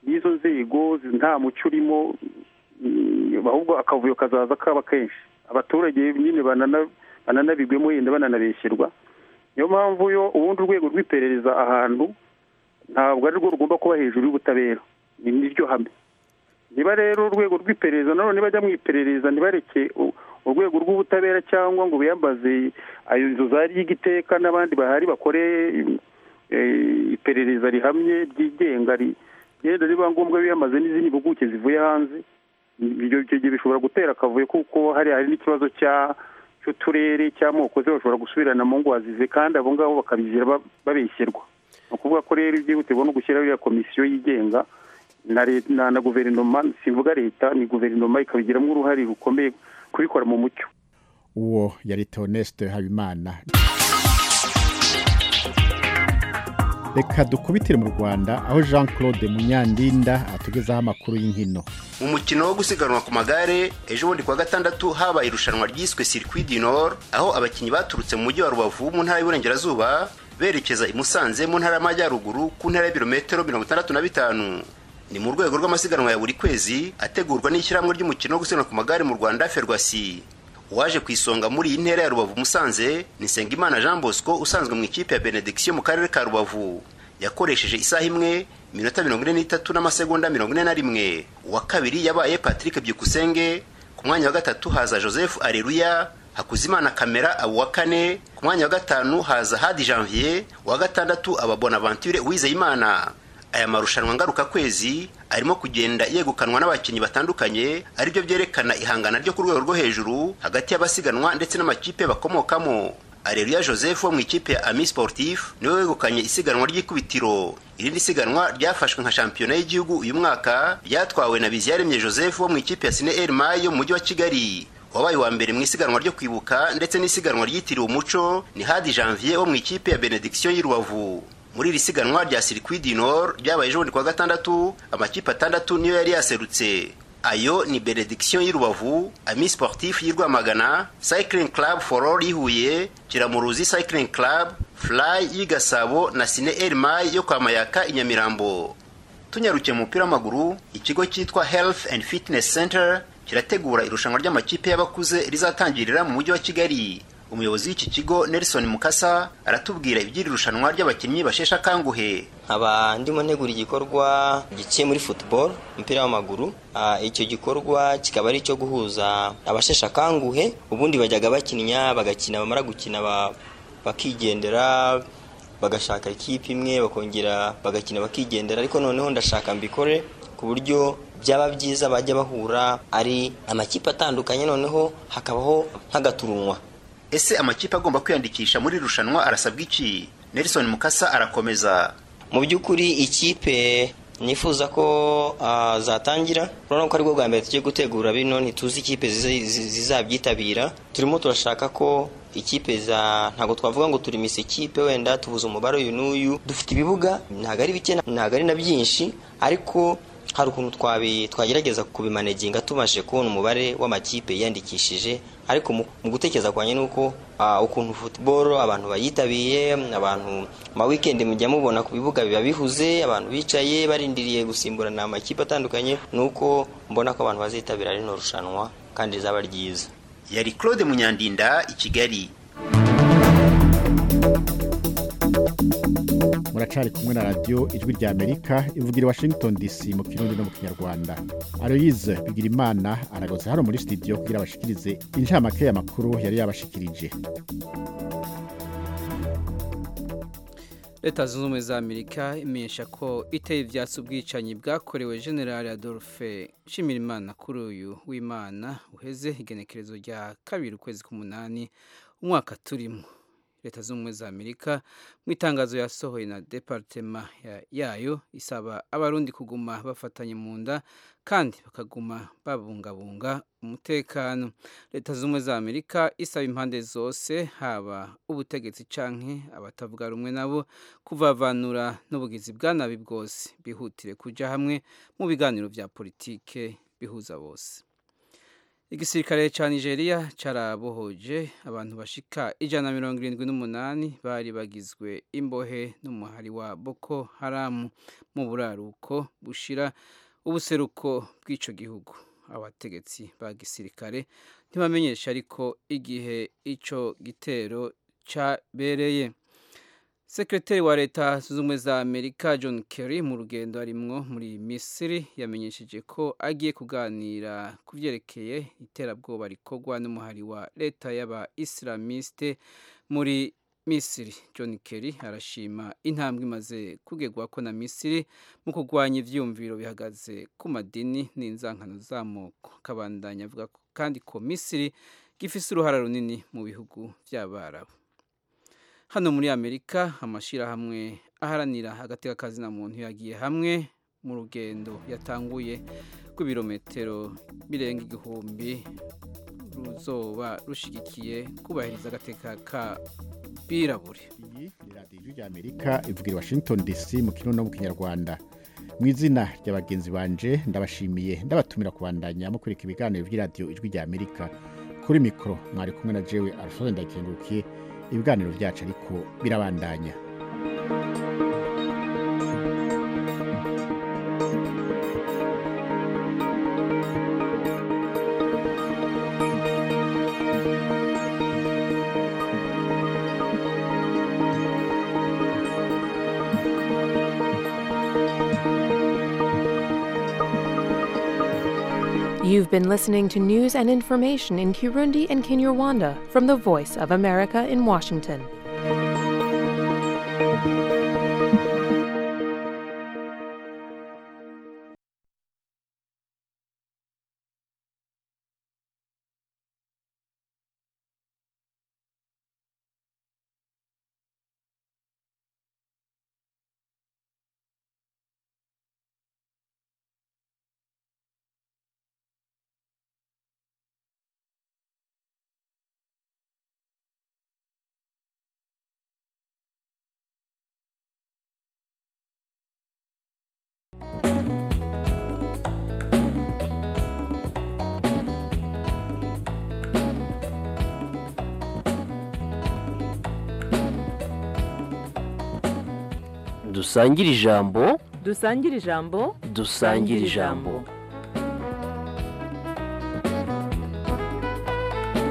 y'izo nzego nta mucyo urimo ahubwo akavuyo kazaza kaba kenshi abaturage nyine banana bananabigwemo yenda bananabeshyirwa niyo mpamvu yo ubundi urwego rw'iperereza ahantu ntabwo ari rwo rugomba kuba hejuru y'ubutabera ni niryo hame niba rero urwego rw'iperereza nanone bajya mu iperereza ntibareke urwego rw'ubutabera cyangwa ngo biyambaze inzu za ry'igiteka n'abandi bahari bakore iperereza rihamye ryigenga rigenda riba ngombwa biyambaze n'izindi mpuguke zivuye hanze ibyo gihe bishobora gutera akavuyo kuko hari hari n'ikibazo cya uturere cy'amoko ze bashobora gusubirana mu ngo wazize kandi abo ngabo bakabizira babeshyerwa ni ukuvuga ko rero ibyihutirwa no gushyiraho iriya komisiyo yigenga na guverinoma simvuga leta ni guverinoma ikabigiramo uruhare rukomeye kubikora mu mucyo uwo yari tonesite habimana reka dukubitire mu rwanda aho jean claude munyandinda atugezaho amakuru y'inkino mu mukino wo gusiganwa ku magare ejo bundi kuwa gatandatu habaye irushanwa ryiswe circuit du nord aho abakinnyi baturutse mu mujyi wa rubavu mu ntara y'uburengerazuba berekeza i musanze mu ntara y'amajyaruguru ku ntara y'ibirometero mirongo itandatu na bitanu ni mu rwego rw'amasiganwa ya buri kwezi ategurwa n'ishyirahamwe ry'umukino wo gusiganwa ku magare mu rwanda ferwasi uwaje ku isonga muri iyi ntera ya rubavu musanze ni nsengimana jean bosco usanzwe mu ikipe ya benediction mu karere ka rubavu yakoresheje isaha imwe minota mirongo ine n'itatu n'amasegonda mirongo ine na rimwe uwa kabiri yabaye patrick byukusenge ku mwanya wa gatatu haza joseph areruya hakuzimana kamera aba uwa kane ku mwanya wa gatanu haza hadi janvier uwa gatandatu aba bonaventure uwizeyimana aya marushanwa ngarukakwezi arimo kugenda yegukanwa n'abakinnyi batandukanye aribyo byerekana ihangana ryo ku rwego rwo hejuru hagati y'abasiganwa ndetse n'amakipe bakomokamo areruya joseph wo mu ikipe ya ami sportif niwe wegukanye isiganwa ry'ikubitiro irindi siganwa ryafashwe nka shampiyona y'igihugu uyu mwaka ryatwawe na biziyaremye joseph wo mu ikipe ya sine elmayi yo mu mujyi wa kigali wabaye uwa mbere mu isiganwa ryo kwibuka ndetse n'isiganwa ryitiriwe umuco ni hadi janvier wo mu ikipe ya benediction y'i rubavu muri iri siganwa rya circuit du nord ryabaye ejo bundi kuwa gatandatu amakipe atandatu niyo yari yaserutse ayo ni benediction y'i rubavu ami sportif y'i rwamagana cycling club for all y'i huye kiramuruzi cycling club fly y'i gasabo na sine elmay yo kwa mayaka i nyamirambo tunyarukiye mu mupira w'amaguru ikigo cyitwa health and fitness center kirategura irushanwa ry'amakipe y'abakuze rizatangirira mu mujyi wa kigali umuyobozi w'iki kigo nelson mukasa aratubwira iby'iri rushanwa ry'abakinnyi basheshe akanguhe nkaba ndimo ntegura igikorwa giciye muri football umupira w'amaguru icyo gikorwa kikaba ari icyo guhuza abasheshe akanguhe ubundi bajyaga bakinya bagakina bamara gukina bakigendera bagashaka ikipe imwe bakongera bagakina bakigendera ariko noneho ndashaka mbikore ku buryo byaba byiza bajya bahura ari amakipe atandukanye noneho hakabaho nk'agaturunwa ese amakipe agomba kwiyandikisha muri rushanwa arasabwa iki nelson mukasa arakomeza mu by'ukuri ikipe nifuza ko zatangira urabona ko ari bwo bwa mbere tugiye gutegura bino ntituzi ikipe zizabyitabira turimo turashaka ko ikipe za ntabwo twavuga ngo turi misi ikipe wenda tubuze umubare uyu n'uyu dufite ibibuga ntabwo ari bike ntabwo ari na byinshi ariko hari ukuntu twagerageza kubimaneginga tubashe kubona umubare w'amakipe yiyandikishije ariko mu gutekereza kwanjye ni uko ukuntu futuboro abantu bayitabiye abantu ma wikendi mujya mubona ku bibuga biba bihuze abantu bicaye barindiriye gusimburana amakipe atandukanye ni uko mbona ko abantu bazitabira rino rushanwa kandi rizaba ryiza yari claude munyandinda i kigali muracari kumwe na radiyo ijwi rya amerika ivugira i washington dc mu kirundi no mu kinyarwanda aroyize bigira imana aragoze hano muri studio kugira abashikirize inshamake y'amakuru yari yabashikirije leta zunze ubumwe za amerika imenyesha ko iteye ibyatsi ubwicanyi bwakorewe generali adolphe nshimirimana kuri uyu w'imana uheze igenekerezo rya kabiri ukwezi k'umunani umwaka turimo leta z'ubumwe za amerika mu itangazo yasohoye na deparitema yayo isaba abarundi kuguma bafatanye mu nda kandi bakaguma babungabunga umutekano leta z'ubumwe za amerika isaba impande zose haba ubutegetsi canke abatavuga rumwe nabo kuvavanura n'ubugizi bwa nabi bwose bihutire kuja hamwe mu biganiro vya politike bihuza bose igisirikare cya nigeria cyarabohoje abantu bashika ijana na mirongo irindwi n'umunani bari bagizwe imbohe n'umuhari wa boko haramu mu buraruko bushira ubuseruko bw'icyo gihugu abategetsi ba gisirikare ntibamenyesha ariko igihe icyo gitero cyabereye sekretari wa leta zunze ubumwe za amerika john kerry mu rugendo arimwo muri misiri yamenyesheje ko agiye kuganira ku byerekeye iterabwoba rikorwa n'umuhari wa leta y'aba isilamiste muri misiri john kerry arashima intambwe imaze kugegwako na misiri mu kurwanya ibyiyumviro bihagaze ku madini n'inzankano z'amoko akabandanya avuga kandi ko misiri gifise uruhara runini mu bihugu by'abarabu hano muri amerika amashyirahamwe aharanira agatekakazina muntu yagiye hamwe mu rugendo yatanguye rw'ibirometero birenga igihumbi ruzoba rushyigikiye kubahiriza agateka birabure iyi ni radiyo ya amerika ivugira washington dc mu kirundo no mu kinyarwanda mu izina rya bagenzi banje ndabashimiye ndabatumira kubandanya mukurika ibiganiro by'iradiyo ijwi rya amerika kuri mikoro mwari kumwe na jewe alphonse ndakengurukiye ibiganiro byacu ariko birabandanya You've been listening to news and information in Kirundi and Kinyarwanda from the Voice of America in Washington. dusangire ijambo dusangire ijambo dusangire ijambo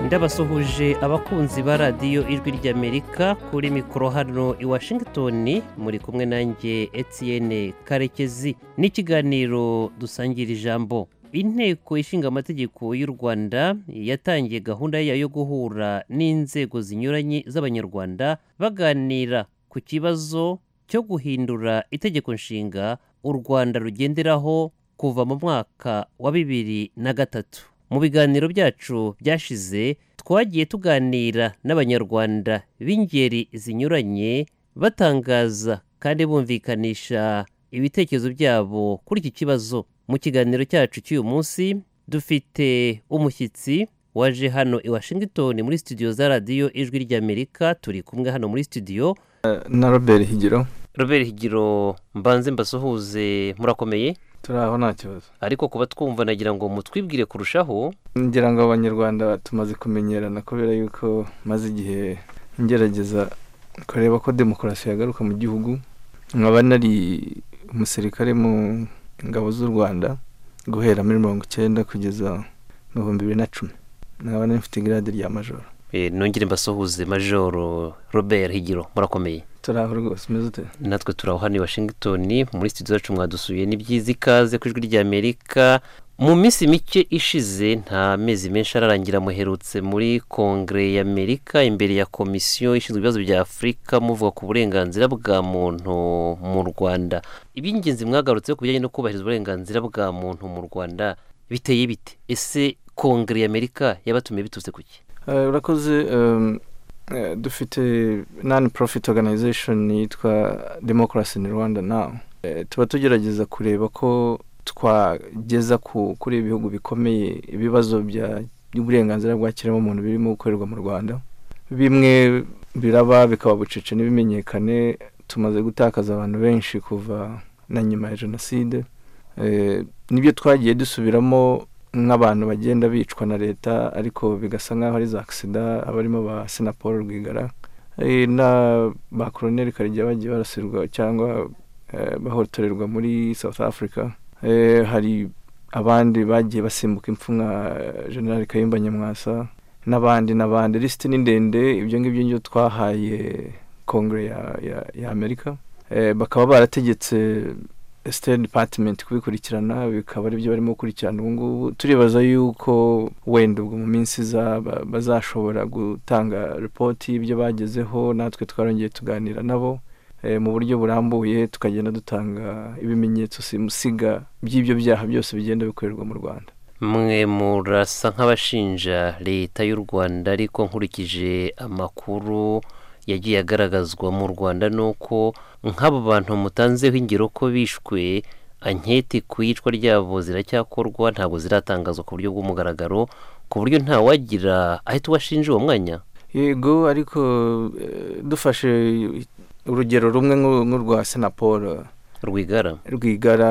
ndabasuhuje abakunzi ba radiyo ijwi ry'amerika kuri mikoro hano i washington muri kumwe nanjye Etienne karekezi n'ikiganiro dusangira ijambo inteko ishinga amategeko y'u rwanda yatangiye gahunda yayo yo guhura n'inzego zinyuranye z'abanyarwanda baganira ku kibazo cyo guhindura itegeko nshinga u rwanda rugenderaho kuva mu mwaka wa bibiri na gatatu mu biganiro byacu byashize twagiye tuganira n'abanyarwanda b'ingeri zinyuranye batangaza kandi bumvikanisha ibitekerezo byabo kuri iki kibazo mu kiganiro cyacu cy'uyu munsi dufite umushyitsi waje hano i washington muri studio za radiyo ijwi ry'amerika turi kumwe hano muri studio na robert higiro robert higiro mbanze mbasuhuze murakomeye turi aho nta kibazo ariko kuba twumva nagira ngo mutwibwire kurushaho ngira ngo abanyarwanda tumaze kumenyerana kubera yuko maze igihe ngerageza kureba ko demokarasi yagaruka mu gihugu nkaba nari umusirikare mu ngabo z'u rwanda guhera muri mirongo icyenda kugeza mu bihumbi bibiri na cumi nkaba nari mfite girade rya majoro nongere mbasuhuze majoro robert higiro murakomeye turi aho rwose umeze ute natwe turi aho hano i washington muri studio zacu mwadusuye ni byiza ikaze ku ijwi ry'amerika mu minsi mike ishize nta mezi menshi ararangira muherutse muri kongere y'amerika imbere ya komisiyo ishinzwe ibibazo bya afurika muvuga ku burenganzira bwa muntu mu rwanda iby'ingenzi mwagarutse ku bijyanye no kubahiriza uburenganzira bwa muntu mu rwanda biteye bite ese kongere y'amerika yabatumiye biturutse ku ki urakoze dufite nani profit organization yitwa democracy in rwanda now tuba tugerageza kureba ko twageza kuri ibihugu bikomeye ibibazo by'uburenganzira bwa kiremwamuntu birimo gukorerwa mu rwanda bimwe biraba bikaba bucece ntibimenyekane tumaze gutakaza abantu benshi kuva na nyuma ya jenoside nibyo twagiye dusubiramo nk'abantu bagenda bicwa na leta ariko bigasa nk'aho ari za agisida abarimo ba sena paul rwigara na ba koroneri karegeya bagiye barasirwa cyangwa bahotorerwa muri south africa hari abandi bagiye basimbuka impfu nka generali kayumba nyamwasa n'abandi n'abandi lisiti ni ndende ibyo ngibyo ngibyo twahaye kongere ya amerika bakaba barategetse sitade dipatimenti kubikurikirana bikaba aribyo barimo gukurikirana ubu ngubu turibaza yuko wenda ubwo mu minsi iza bazashobora gutanga ripoti y'ibyo bagezeho natwe twarongeye tuganira nabo mu buryo burambuye tukagenda dutanga ibimenyetso simusiga by'ibyo byaha byose bigenda bikorerwa mu rwanda mwe murasa nk'abashinja leta y'u rwanda ariko nkurikije amakuru yagiye agaragazwa mu rwanda nuko nk'abo bantu mutanzeho ingero ko bishwe anketi ku iyicwa ryabo ziracyakorwa ntabwo ziratangazwa ku buryo bw'umugaragaro ku buryo ntawagira ahita uwashinja uwo mwanya yego ariko dufashe urugero rumwe nk'urwa paul rwigara rwigara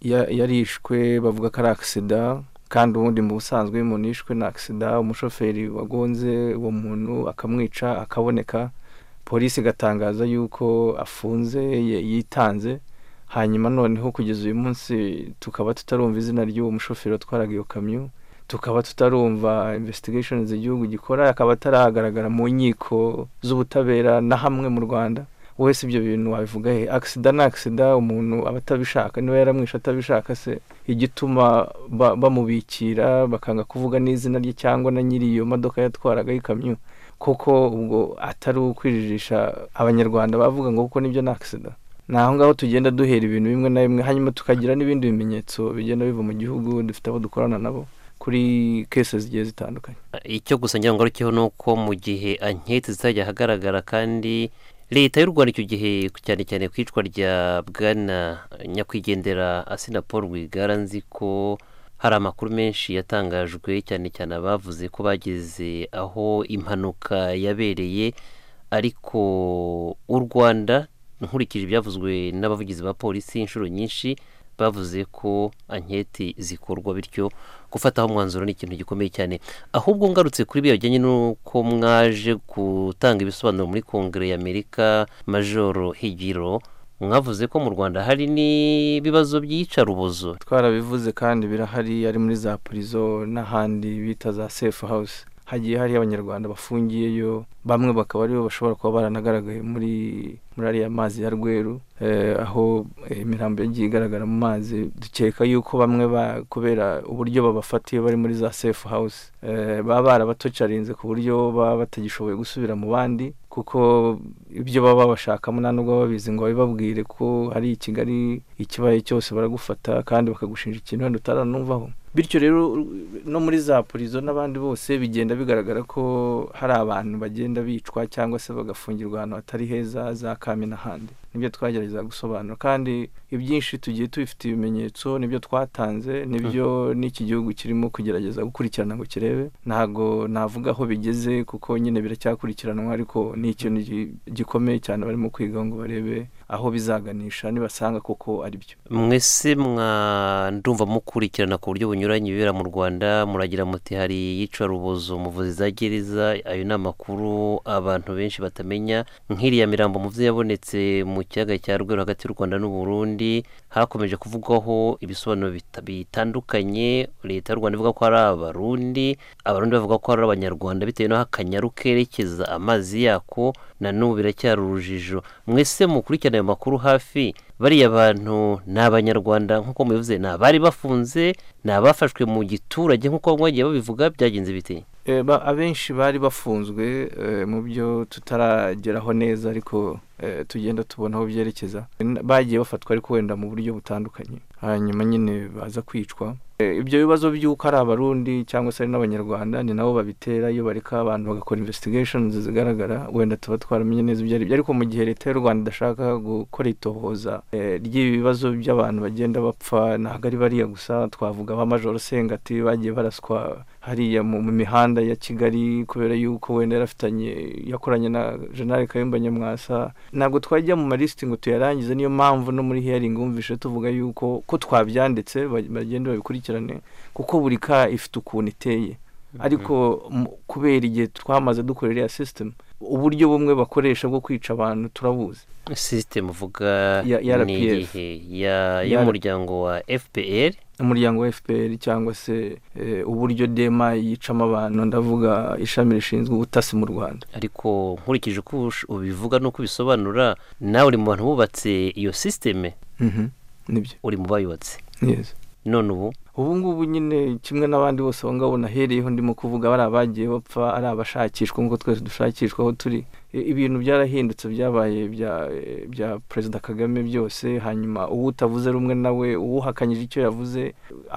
yarishwe bavuga ko ari agisida kandi ubundi mu busanzwe iyo umuntu yishwe na agisida umushoferi wagonze uwo muntu akamwica akaboneka polisi igatangaza yuko afunze yitanze hanyuma noneho kugeza uyu munsi tukaba tutarumva izina ry'uwo mushoferi watwaraga iyo kamyo tukaba tutarumva investigation igihugu gikora akaba ataragaragara mu nkiko z'ubutabera na hamwe mu rwanda wese ibyo bintu wabivuga he agisida ni agisida umuntu aba atabishaka niba yaramwishe atabishaka se igituma bamubikira bakanga kuvuga n'izina rye cyangwa na nyiri iyo modoka yatwaraga y'ikamyo kuko ubwo atari ukwijijisha abanyarwanda bavuga ngo kuko nibyo ni agisida ni aho ngaho tugenda duhera ibintu bimwe na bimwe hanyuma tukagira n'ibindi bimenyetso bigenda biva mu gihugu dufite abo dukorana nabo kuri kese zigiye zitandukanye icyo gusa ngira ngo aricyo ni uko mu gihe anketi zitajya ahagaragara kandi leta y'u rwanda icyo gihe cyane cyane ku icwa rya bwana nyakwigendera asina paul rwigara nzi ko hari amakuru menshi yatangajwe cyane cyane abavuze ko bageze aho impanuka yabereye ariko u rwanda nkurikije ibyavuzwe n'abavugizi ba polisi inshuro nyinshi bavuze ko anketi zikorwa bityo gufataho umwanzuro ni ikintu gikomeye cyane ahubwo ngarutse kuri biriya bijyanye n'uko mwaje gutanga ibisobanuro muri kongere y'amerika majoro higiro mwavuze ko mu rwanda hari n'ibibazo by'iyicarubozo twarabivuze kandi birahari ari muri za purizo n'ahandi bita za sefu hawusi hagiye hariyo abanyarwanda bafungiyeyo bamwe bakaba aribo bashobora kuba baranagaragaye muri muri ariya mazi ya rweru aho imirambo yagiye igaragara mu mazi dukeka yuko bamwe kubera uburyo babafatiye bari muri za sefu hawusi baba barabatocarinze ku buryo baba batagishoboye gusubira mu bandi kuko ibyo baba babashakamo nta nubwo babizi ngo babibabwire ko hari i kigali ikibaye cyose baragufata kandi bakagushinja ikintu wenda utaranumvaho bityo rero no muri za purizo n'abandi bose bigenda bigaragara ko hari abantu bagenda bicwa cyangwa se bagafungirwa ahantu hatari heza za kame n'ahandi nibyo twagerageza gusobanura kandi ibyinshi tugiye tubifite ibimenyetso nibyo twatanze nibyo n'iki gihugu kirimo kugerageza gukurikirana ngo kirebe ntabwo navuga aho bigeze kuko nyine biracyakurikiranwa ariko ni ikintu gikomeye cyane barimo kwiga ngo barebe aho bizaganisha nibasanga koko ari byo mwese mwandumva mukurikirana ku buryo bunyuranye ibibera mu rwanda muragira muti hari iyicarubozo muvuzi za gereza ayo ni amakuru abantu benshi batamenya nk'iriya mirambo mu byo yabonetse mu kiyaga cya rweru hagati y'u rwanda n'uburundi hakomeje kuvugwaho ibisobanuro bitandukanye leta y'u rwanda ivuga ko ari abarundi abarundi bavuga ko ari abanyarwanda bitewe n'aho akanyaru kerekeza amazi yako na n'ubu biracyari urujijo mwese mukurikirana ayo makuru hafi bariya bantu ni abanyarwanda nk'uko mubivuze ni abari bafunze ni abafashwe mu giturage nk'uko mwagiye babivuga byagenze biti abenshi bari bafunzwe mu byo tutarageraho neza ariko tugenda tubona aho byerekeza bagiye bafatwa ariko wenda mu buryo butandukanye hanyuma nyine baza kwicwa ibyo bibazo by'uko ari abarundi cyangwa se ari n'abanyarwanda ni nabo babitera iyo bareka abantu bagakora investigations zigaragara wenda tuba twaramenye neza ibyo aribyo ariko mu gihe leta y'u rwanda idashaka gukora itohoza ry'ibi bibazo by'abantu bagenda bapfa ntabwo ari bariya gusa twavuga ba majoro sengati bagiye baraswa hariya mu mihanda ya kigali kubera yuko wenda yarafitanye yakoranye na jenali kayumba nyamwasa ntabwo twajya mu malisiti ngo tuyarangize niyo mpamvu no muri hearing wumvishe tuvuga yuko ko twabyanditse bagenda babikurikirane kuko buri ka ifite ukuntu iteye ariko kubera igihe twamaze dukora iriya sisitemu uburyo bumwe bakoresha bwo kwica abantu turabuzi sisitemu uvuga ni iyihe y'umuryango wa fpr umuryango wa fpr cyangwa se uburyo dema yicamo abantu ndavuga ishami rishinzwe ubutasi mu rwanda ariko nkurikije uko ubivuga n'uko ubisobanura nawe uri mu bantu bubatse iyo sisiteme nibyo uri mu bayubatse none ubu ubu ngubu nyine kimwe n'abandi bose aho ngaho nahereyeho ndimo kuvuga bari abagiye bapfa ari abashakishwa nk'uko twese dushakishwa aho turi ibintu byarahindutse byabaye bya perezida kagame byose hanyuma uwo utavuze rumwe nawe uwuhakanyije icyo yavuze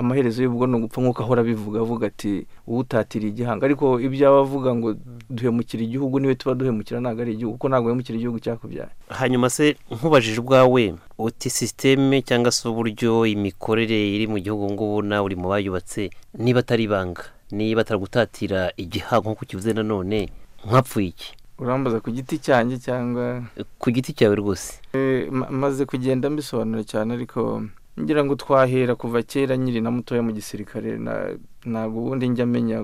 amaherezo y'ubwo ni ugupfa nk'uko ahora abivuga avuga ati uwutatiriye igihanga ariko ibyo aba avuga ngo duhemukira igihugu niwe tuba duhemukira ntabwo ari igihugu kuko ntabwo uhemukira igihugu cyakubyaye hanyuma se nkubajije ubwawe uti sisiteme cyangwa se uburyo imikorere iri mu gihugu ngubu nawe uri mu bayubatse niba atari ibanga niba ataragutatira igihanga nk'uko ukivuze nanone nkapfuye iki urambaza ku giti cyanjye cyangwa ku giti cyawe rwose maze kugenda mbisobanura cyane ariko ngira ngo twahera kuva kera nyiri na mutoya mu gisirikare ntabwo ubundi njya amenya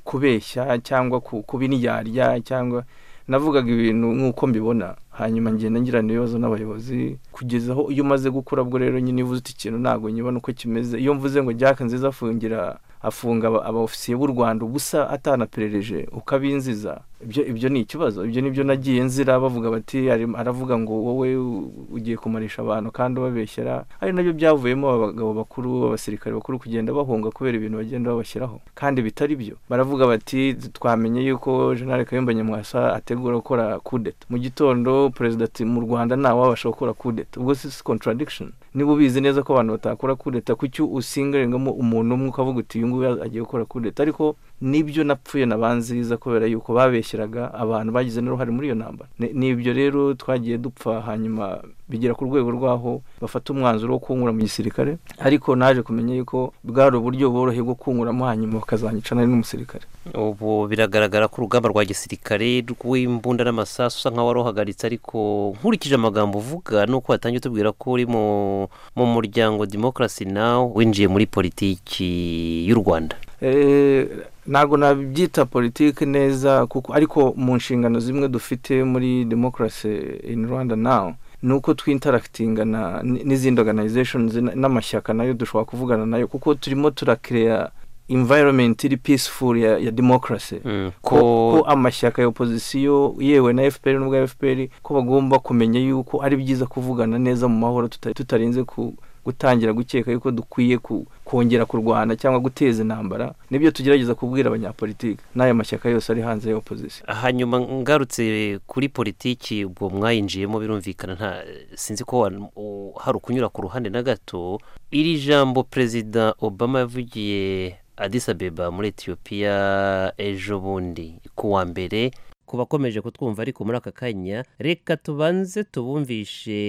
kubeshya cyangwa kubiryarya cyangwa navugaga ibintu nk'uko mbibona hanyuma ngenda ngirana ibibazo n'abayobozi kugeza aho iyo umaze gukura bwo rero nyine uvuze uti ikintu ntabwo nyibona uko kimeze iyo mvuze ngo jaka nziza afungira afunga abofisiye b'u rwanda ubusa atanaperereje ukabinziza ibyo ni ikibazo ibyo nibyo nagiye nzira bavuga bati aravuga ngo wowe ugiye kumarisha abantu kandi ubabeshyera ari nabyo byavuyemo abagabo bakuru abasirikare bakuru kugenda bahunga kubera ibintu bagenda babashyiraho kandi bitari byo baravuga bati twamenye yuko jenali kayumba nyamwasa ategura gukora kudeta mu gitondo perezida ati mu rwanda ntawe wabasha gukora kudeta ubwo si contradiction niba ubizi neza ko abantu batakora kudeta kuki usingarengamo umuntu umwe ukavuga uti uyu nguyu agiye gukora kudeta ariko n'ibyo napfuye na banziza kubera yuko babeshyeraga abantu bagize n'uruhare muri iyo ntambara n'ibyo rero twagiye dupfa hanyuma bigera ku rwego rw'aho bafata umwanzuro wo kunkura mu gisirikare ariko naje kumenya yuko bwari uburyo bworoshye bwo kunkuramo hanyuma bakazanyica nari n'umusirikare ubu biragaragara ko urugamba rwa gisirikare rw'imbunda n'amasasu usa nkaho waruhagaritse ariko nkurikije amagambo uvuga nuko watangiye utubwira ko uri mu muryango demokarasi nawe winjiye muri politiki y'u rwanda ntabwo nabyita politiki neza kuko ariko mu nshingano zimwe dufite muri demokarasi ini rwanda nawu ni uko twintarakitinga n'izindi organizations n'amashyaka nayo dushobora kuvugana nayo kuko turimo turakireya environment iri peaceful ya, ya democracy mm. ko, ko amashyaka ya opposition yewe na FPR n'ubwa FPR ko bagomba kumenya yuko ari byiza kuvugana neza mu mahoro tutarinze ku gutangira gukeka yuko dukwiye kongera kurwana cyangwa guteza intambara nibyo tugerageza kubwira abanyapolitiki n'aya mashyaka yose ari hanze ya opozisiyo hanyuma ngarutse kuri politiki ubwo mwayinjiyemo birumvikana nta sinzi ko hari ukunyura ku ruhande na gato iri jambo perezida obama yavugiye Addis Abeba muri etiyopiya ejo bundi ku wa mbere ku bakomeje kutwumva ariko muri aka kanya reka tubanze tubumvishe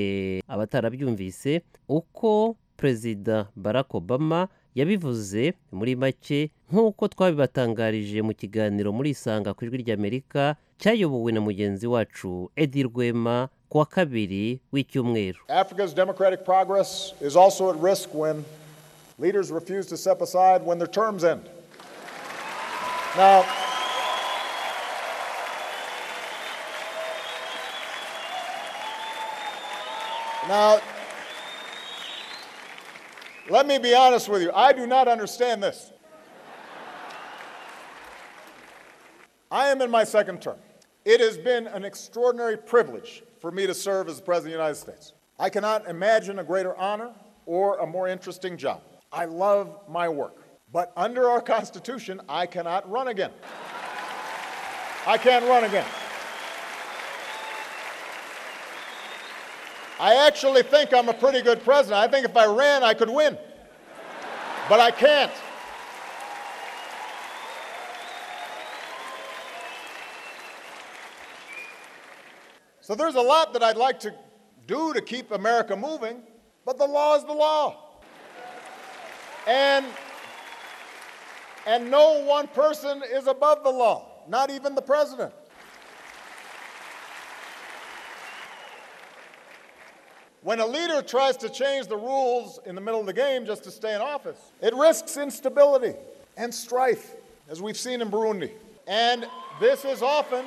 abatarabyumvise uko perezida barack obama yabivuze muri make nk'uko twabibatangarije mu kiganiro muri isanga ku ijwi ry'amerika cyayobowe na mugenzi wacu edi rwema ku wa kabiri w'icyumweru africa's democratic progress is also at risk when leaders refuse to step aside when their terms end now Now, let me be honest with you. I do not understand this. I am in my second term. It has been an extraordinary privilege for me to serve as the President of the United States. I cannot imagine a greater honor or a more interesting job. I love my work. But under our Constitution, I cannot run again. I can't run again. I actually think I'm a pretty good president. I think if I ran, I could win. But I can't. So there's a lot that I'd like to do to keep America moving, but the law is the law. And, and no one person is above the law, not even the president. When a leader tries to change the rules in the middle of the game just to stay in office, it risks instability and strife, as we've seen in Burundi. And this is often,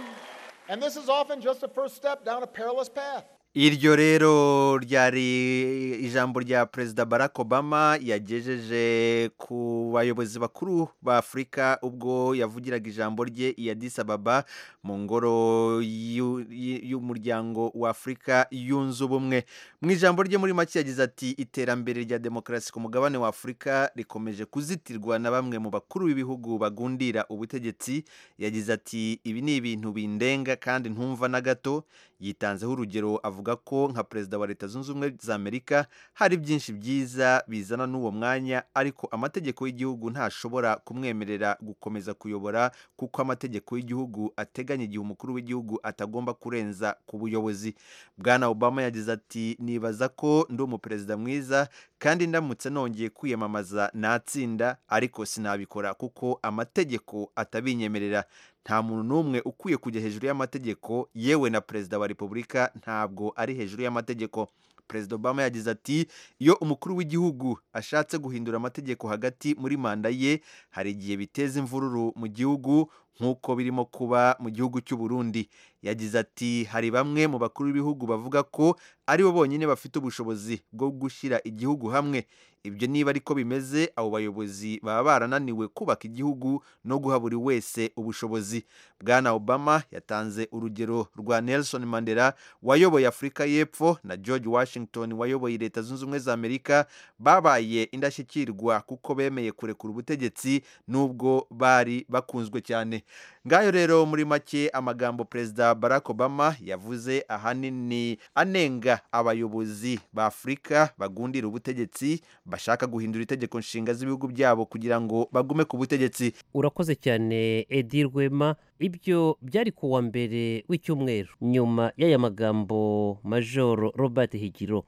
and this is often just a first step down a perilous path. iryo rero ryari ijambo rya perezida barack obama yagejeje ku bayobozi bakuru ba afurika ubwo yavugiraga ijambo rye iya disababa mu ngoro y'umuryango wa afurika yunze ubumwe mu ijambo rye muri make yagize ati iterambere rya demokarasi ku mugabane wa afurika rikomeje kuzitirwa na bamwe mu bakuru b'ibihugu bagundira ubutegetsi yagize ati ibi ni ibintu bindenga kandi ntumva na gato yitanzeho urugero avuga ko nka perezida wa leta zunze ubumwe za amerika hari byinshi byiza bizana n'uwo mwanya ariko amategeko y'igihugu ntashobora kumwemerera gukomeza kuyobora kuko amategeko y'igihugu ateganya igihe umukuru w'igihugu atagomba kurenza ku buyobozi bwana obama yagize ati nibaza ko ndi umuperezida mwiza kandi ndamutse nongeye kwiyamamaza natsinda ariko sinabikora kuko amategeko atabinyemerera nta muntu n'umwe ukwiye kujya hejuru y'amategeko yewe na perezida wa repubulika ntabwo ari hejuru y'amategeko perezida obama yagize ati iyo umukuru w'igihugu ashatse guhindura amategeko hagati muri manda ye hari igihe biteza imvururu mu gihugu nk'uko birimo kuba mu gihugu cy'u Burundi yagize ati hari bamwe mu bakuru b'ibihugu bavuga ko ari bo bonyine bafite ubushobozi bwo gushyira igihugu hamwe ibyo niba ariko bimeze abo bayobozi baba barananiwe kubaka igihugu no guha buri wese ubushobozi bwana obama yatanze urugero rwa nelson mandela wayoboye afurika y'epfo na george washington wayoboye leta zunze ubumwe za amerika babaye indashyikirwa kuko bemeye kurekura ubutegetsi n'ubwo bari bakunzwe cyane ngayo rero muri make amagambo perezida barack obama yavuze ahanini anenga abayobozi ba afurika bagundira ubutegetsi bashaka guhindura itegeko nshinga z'ibihugu byabo kugira ngo bagume ku butegetsi urakoze cyane edi rwema ibyo byari ku wa mbere w'icyumweru nyuma y'aya magambo majoro robert higiro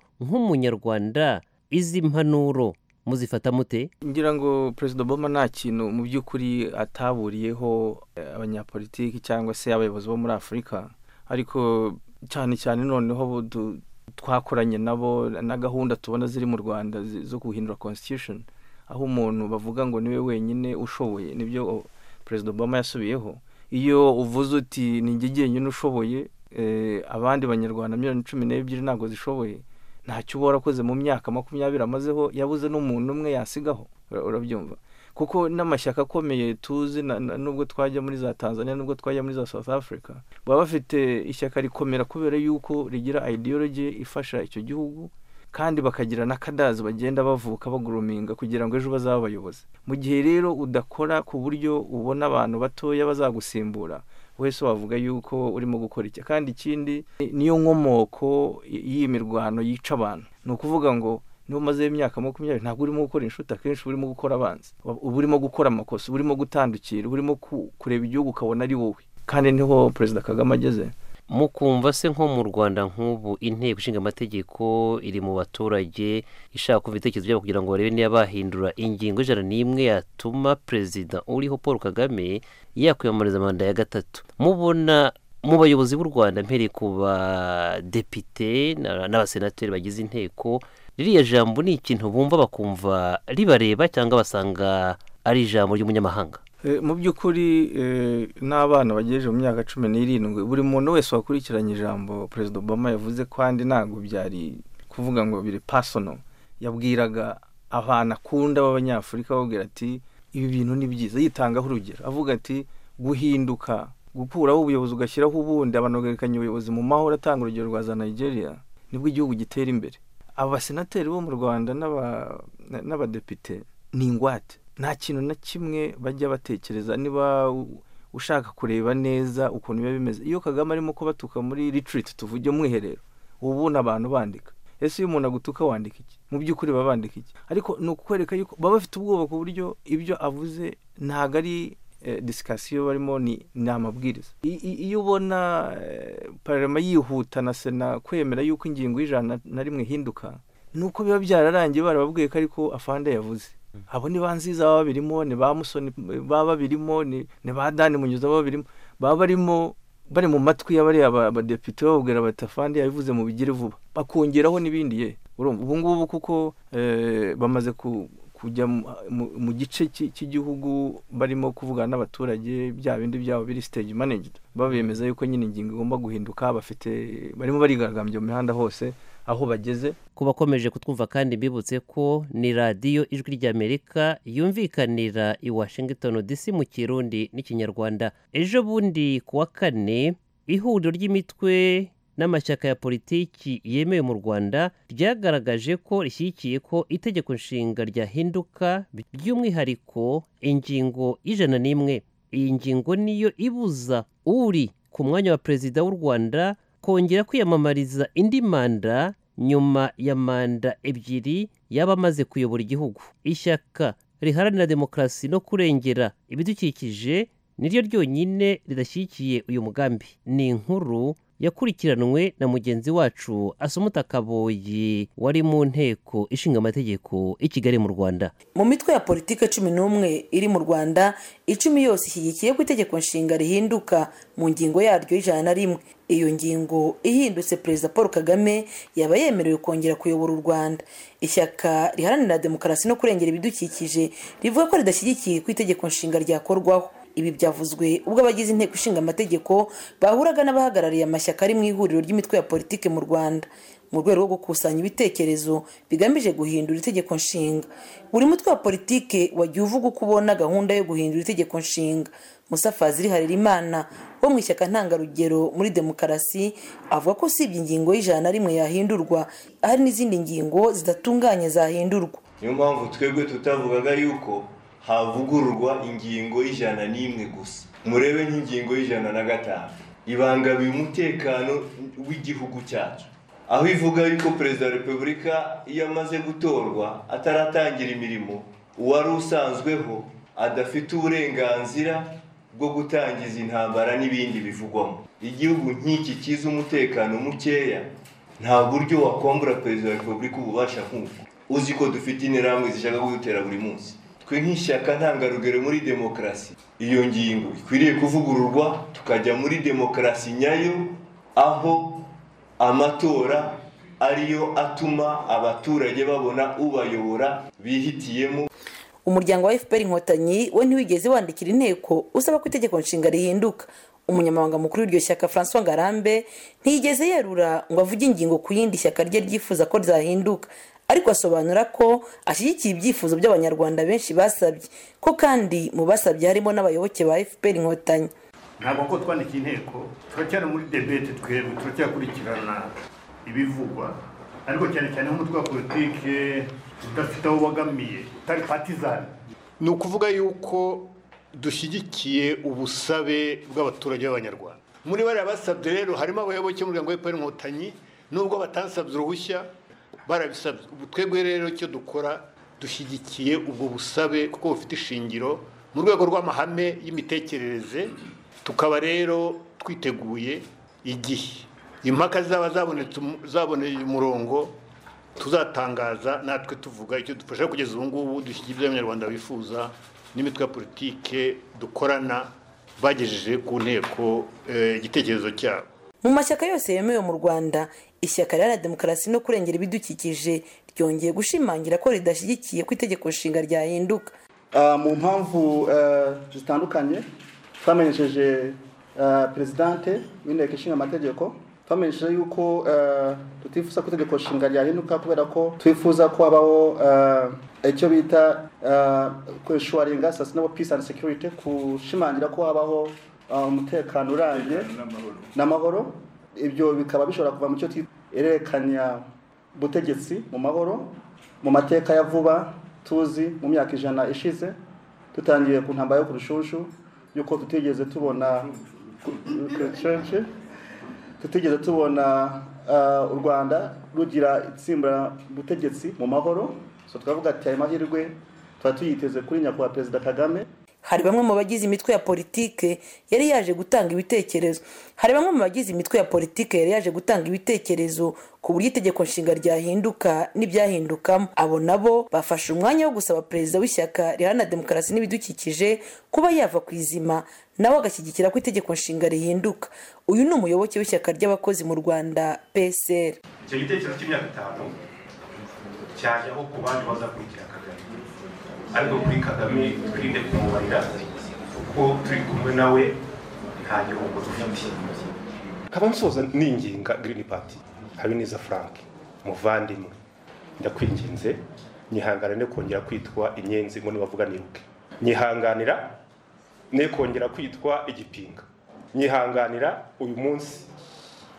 nk'umunyarwanda izi mpanuro muzifata mute ngira ngo perezida obama nta kintu mu by'ukuri ataburiyeho abanyapolitiki cyangwa se abayobozi bo muri afurika ariko cyane cyane noneho twakoranye nabo na gahunda tubona ziri mu rwanda zo guhindura constitution aho umuntu bavuga ngo niwe wenyine ushoboye nibyo perezida obama yasubiyeho iyo uvuze uti njye jyenyine ushoboye abandi banyarwanda miliyoni cumi n'ebyiri ntabwo zishoboye ntacyo uba warakoze mu myaka makumyabiri amazeho yabuze n'umuntu umwe yasigaho urabyumva kuko n'amashyaka akomeye tuzi nubwo twajya muri za tanzania nubwo twajya muri za south africa baba bafite ishyaka rikomera kubera yuko rigira ideology ifasha icyo gihugu kandi bakagira n'akadazi bagenda bavuka baguruminga kugira ngo ejo bazabe abayobozi mu gihe rero udakora ku buryo ubona abantu batoya bazagusimbura wese wavuga yuko urimo gukora iki kandi ikindi niyo nkomoko y'iyi mirwano yica abantu ni ukuvuga ngo niba umazeho imyaka makumyabiri ntabwo urimo gukora inshuti akenshi urimo gukora abanzi uba urimo gukora amakosa uba urimo gutandukira uba urimo kureba igihugu ukabona ari wowe kandi niho perezida kagame ageze mukumva se nko mu rwanda nk'ubu inteko ishinga amategeko iri mu baturage ishaka kumva ibitekerezo byabo kugira ngo barebe niba bahindura ingingo ijana n'imwe yatuma perezida uriho paul kagame yakwiyamamariza manda ya gatatu mubona mu bayobozi b'u rwanda mpereye ku badepite n'abasenateri bagize inteko ririya jambo ni ikintu bumva bakumva ribareba cyangwa basanga ari ijambo ry'umunyamahanga mu by'ukuri n'abana bagejeje mu myaka cumi n'irindwi buri muntu wese wakurikiranye ijambo perezida obama yavuze kandi ntabwo byari kuvuga ngo biri pasono yabwiraga abantu akunda b'abanyafurika babwira ati ibi bintu ni byiza yitangaho urugero avuga ati guhinduka gukuraho ubuyobozi ugashyiraho ubundi abantu bagarekanya ubuyobozi mu mahoro atanga urugero rwa za nigeria nibwo igihugu gitera imbere abasenateri bo mu rwanda n'abadepite ni ingwate nta kintu na kimwe bajya batekereza niba ushaka kureba neza ukuntu biba bimeze iyo kagame arimo kubatuka muri ritiriti tuvuge mwiherero ubu ni abantu bandika ese iyo umuntu agutuka wandika iki mu by'ukuri baba bandika iki ariko ni ukukwereka yuko baba bafite ubwoba ku buryo ibyo avuze ntabwo ari disikasiyo barimo ni amabwiriza iyo ubona parama yihuta na sena kwemera yuko ingingo y'ijana na rimwe ihinduka ni uko biba byararangiye barababwiye ko ariko afande yavuze abo ni ba nziza baba babirimo ni ba musoni baba babirimo ni ba dani munyuza baba babirimo baba barimo bari mu matwi y'abariya abadepite bababwira bati afande yabivuze mu bigire vuba bakongeraho n'ibindi ye ubu ngubu kuko bamaze kujya mu gice cy'igihugu barimo kuvugana n'abaturage bya bindi byabo biri stage managed babemeza yuko nyine ingingo igomba guhinduka bafite barimo barigaragambya mu mihanda hose aho bageze ku bakomeje kutwumva kandi bibutse ko ni radiyo ijwi ry'amerika yumvikanira i washington dc mu kirundi n'ikinyarwanda ejo bundi ku wa kane ihuriro ry'imitwe n'amashyaka ya politiki yemewe mu rwanda ryagaragaje ko rishyigikiye ko itegeko nshinga ryahinduka by'umwihariko ingingo y'ijana n'imwe iyi ngingo niyo ibuza uri ku mwanya wa perezida w'u rwanda kongera kwiyamamariza indi manda nyuma ya manda ebyiri yaba amaze kuyobora igihugu ishyaka riharanira demokarasi no kurengera ibidukikije niryo ryonyine ridashyigikiye uyu mugambi ni inkuru yakurikiranwe na mugenzi wacu asumuta kaboyi wari mu nteko ishinga amategeko i kigali mu rwanda mu mitwe ya politiki cumi n'umwe iri mu rwanda icumi yose ishyigikiye ko itegeko nshinga rihinduka mu ngingo yaryo y'ijana na rimwe iyo ngingo ihindutse perezida paul kagame yaba yemerewe kongera kuyobora u rwanda ishyaka riharanira demokarasi no kurengera ibidukikije rivuga ko ridashyigikiye ko itegeko nshinga ryakorwaho ibi byavuzwe ubwo abagize inteko ishinga amategeko bahuraga n'abahagarariye amashyaka ari mu ihuriro ry'imitwe ya politiki mu rwanda mu rwego rwo gukusanya ibitekerezo bigamije guhindura itegeko nshinga buri mutwe wa politiki wagiye uvuga uko ubona gahunda yo guhindura itegeko nshinga musafazi harerimana wo mu ishyaka ntangarugero muri demokarasi avuga ko usibye ingingo y'ijana na rimwe yahindurwa hari n'izindi ngingo zidatunganye zahindurwa niyo mpamvu twebwe tutavugaga yuko havugururwa ingingo y'ijana n'imwe gusa murebe nk'ingingo y'ijana na gatanu ibangamiye umutekano w'igihugu cyacu aho ivuga yuko perezida wa repubulika iyo amaze gutorwa ataratangira imirimo uwari usanzweho adafite uburenganzira bwo gutangiza intambara n'ibindi bivugwamo igihugu nk'iki cyiza umutekano mukeya nta buryo wakombura perezida wa repubulika ububasha nk'ubu uzi ko dufite interahamwe zishaka kudutera buri munsi twe nk'ishyaka ntangarugero muri demokarasi iyo ngingo ikwiriye kuvugururwa tukajya muri demokarasi nyayo aho amatora ariyo atuma abaturage babona ubayobora bihitiyemo umuryango wa fpr inkotanyi we ntiwigeze wandikira inteko usaba ko itegeko nshinga rihinduka umunyamabanga mukuru w'iryo shyaka francois ngarambe ntiyigeze yerura ngo avuge ingingo ku yindi shyaka rye ryifuza ko ryahinduka ariko asobanura ko ashyigikiye ibyifuzo by'abanyarwanda benshi basabye ko kandi mu basabye harimo n'abayoboke ba fpr inkotanyi ntabwo ko twandika inteko turacyari muri debete twebwe turacyakurikirana ibivugwa ariko cyane cyane nk'umutwe wa politike udafite aho ubogamiye utari patizani ni ukuvuga yuko dushyigikiye ubusabe bw'abaturage b'abanyarwanda muri bariya basabye rero harimo abayoboke b'umuryango wa inkotanyi nubwo batansabye uruhushya barabisabye ubu twebwe rero icyo dukora dushyigikiye ubwo busabe kuko bufite ishingiro mu rwego rw'amahame y'imitekerereze tukaba rero twiteguye igihe impaka zaba zaboneye umurongo tuzatangaza natwe tuvuga icyo dufasha kugeza ubu ngubu dushyigikira ibyo abanyarwanda bifuza n'imitwe ya politike dukorana bagejeje ku nteko igitekerezo cyabo mu mashyaka yose yemewe mu rwanda ishyaka riharanira demokarasi no kurengera ibidukikije ryongeye gushimangira ko ridashyigikiye ko itegeko nshinga ryahinduka mu mpamvu zitandukanye twamenyesheje perezidante w'inteko ishinga amategeko twamenyesheje yuko tutifuza ko itegeko nshinga ryahinduka kubera ko twifuza ko habaho icyo bita kwishuwaringa sasina peace and security gushimangira ko habaho umutekano urambye n'amahoro ibyo bikaba bishobora kuva mu cyo twerekanya ubutegetsi mu mahoro mu mateka ya vuba tuzi mu myaka ijana ishize dutangiye ku ntambara yo ku rushushu y'uko tutigeze tubona tutigeze tubona u rwanda rugira itsimba ubutegetsi mu mahoro twavuga ati ayo mahirwe tuba tuyiteze kuri nyakubahwa perezida kagame hari bamwe mu bagize imitwe ya politike yari yaje gutanga ibitekerezo hari bamwe mu bagize imitwe ya politike yari yaje gutanga ibitekerezo ku buryo itegeko nshinga ryahinduka n'ibyahindukamo abo nabo bafashe umwanya wo gusaba perezida w'ishyaka riharanira demokarasi n'ibidukikije kuba yava ku izima nawe agashyigikira ko itegeko nshinga rihinduka uyu ni umuyoboke w'ishyaka ry'abakozi mu rwanda psr icyo gitekerezo cy'imyaka itanu cyajyaho ku bandi bazakurikira kagame ariko kuri kagame twirinde kumubarira kuko turi kumwe nawe nta gihombo dufite nkaba nsoza ninginga girini pati habineza frank muvandimwe ndakwinginze nyihanganira kongera kwitwa inyenzi ngo nibavuga niruke nyihanganira ne kongera kwitwa igipinga nyihanganira uyu munsi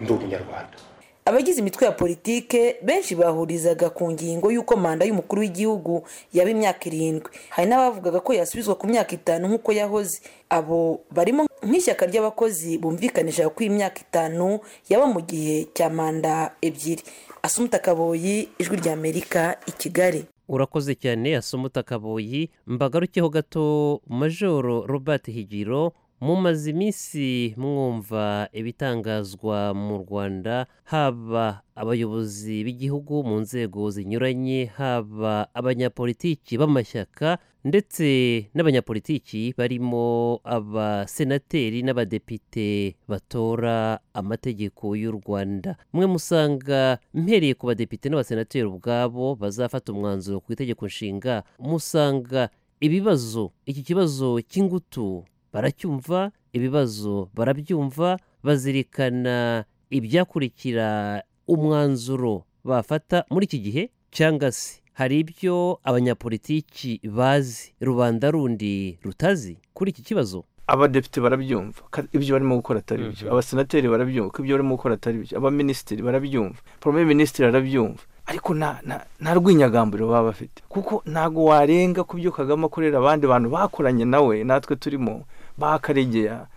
ndi umunyarwanda abagize imitwe ya politike benshi bahurizaga ku ngingo y'uko manda y'umukuru w'igihugu yaba imyaka irindwi hari n'abavugaga ko yasubizwa ku myaka itanu nk'uko yahoze abo barimo nk'ishyaka ry'abakozi bumvikanisha ko iyi myaka itanu yaba mu gihe cya manda ebyiri asumuta kaboyi ijwi ry'amerika i kigali urakoze cyane asumuta kaboyi mbagarukeho gato majoro robert higiro mumaze iminsi mwumva ibitangazwa mu rwanda haba abayobozi b'igihugu mu nzego zinyuranye haba abanyapolitiki b'amashyaka ndetse n'abanyapolitiki barimo abasenateri n'abadepite batora amategeko y'u rwanda mwe musanga mpereye ku badepite n'abasenateri ubwabo bazafata umwanzuro ku itegeko nshinga musanga ibibazo iki kibazo cy'ingutu baracyumva ibibazo barabyumva bazirikana ibyakurikira umwanzuro bafata muri iki gihe cyangwa se hari ibyo abanyapolitiki bazi rubanda rundi rutazi kuri iki kibazo abadepite barabyumva ibyo barimo gukora atari byo abasenateri barabyumva ibyo barimo gukora atari byo abaminisitiri barabyumva porome minisitiri arabyumva ariko nta rw'inyagamburo baba bafite kuko ntabwo warenga ku byo kagame akorera abandi bantu bakoranye nawe natwe turimo bakaregera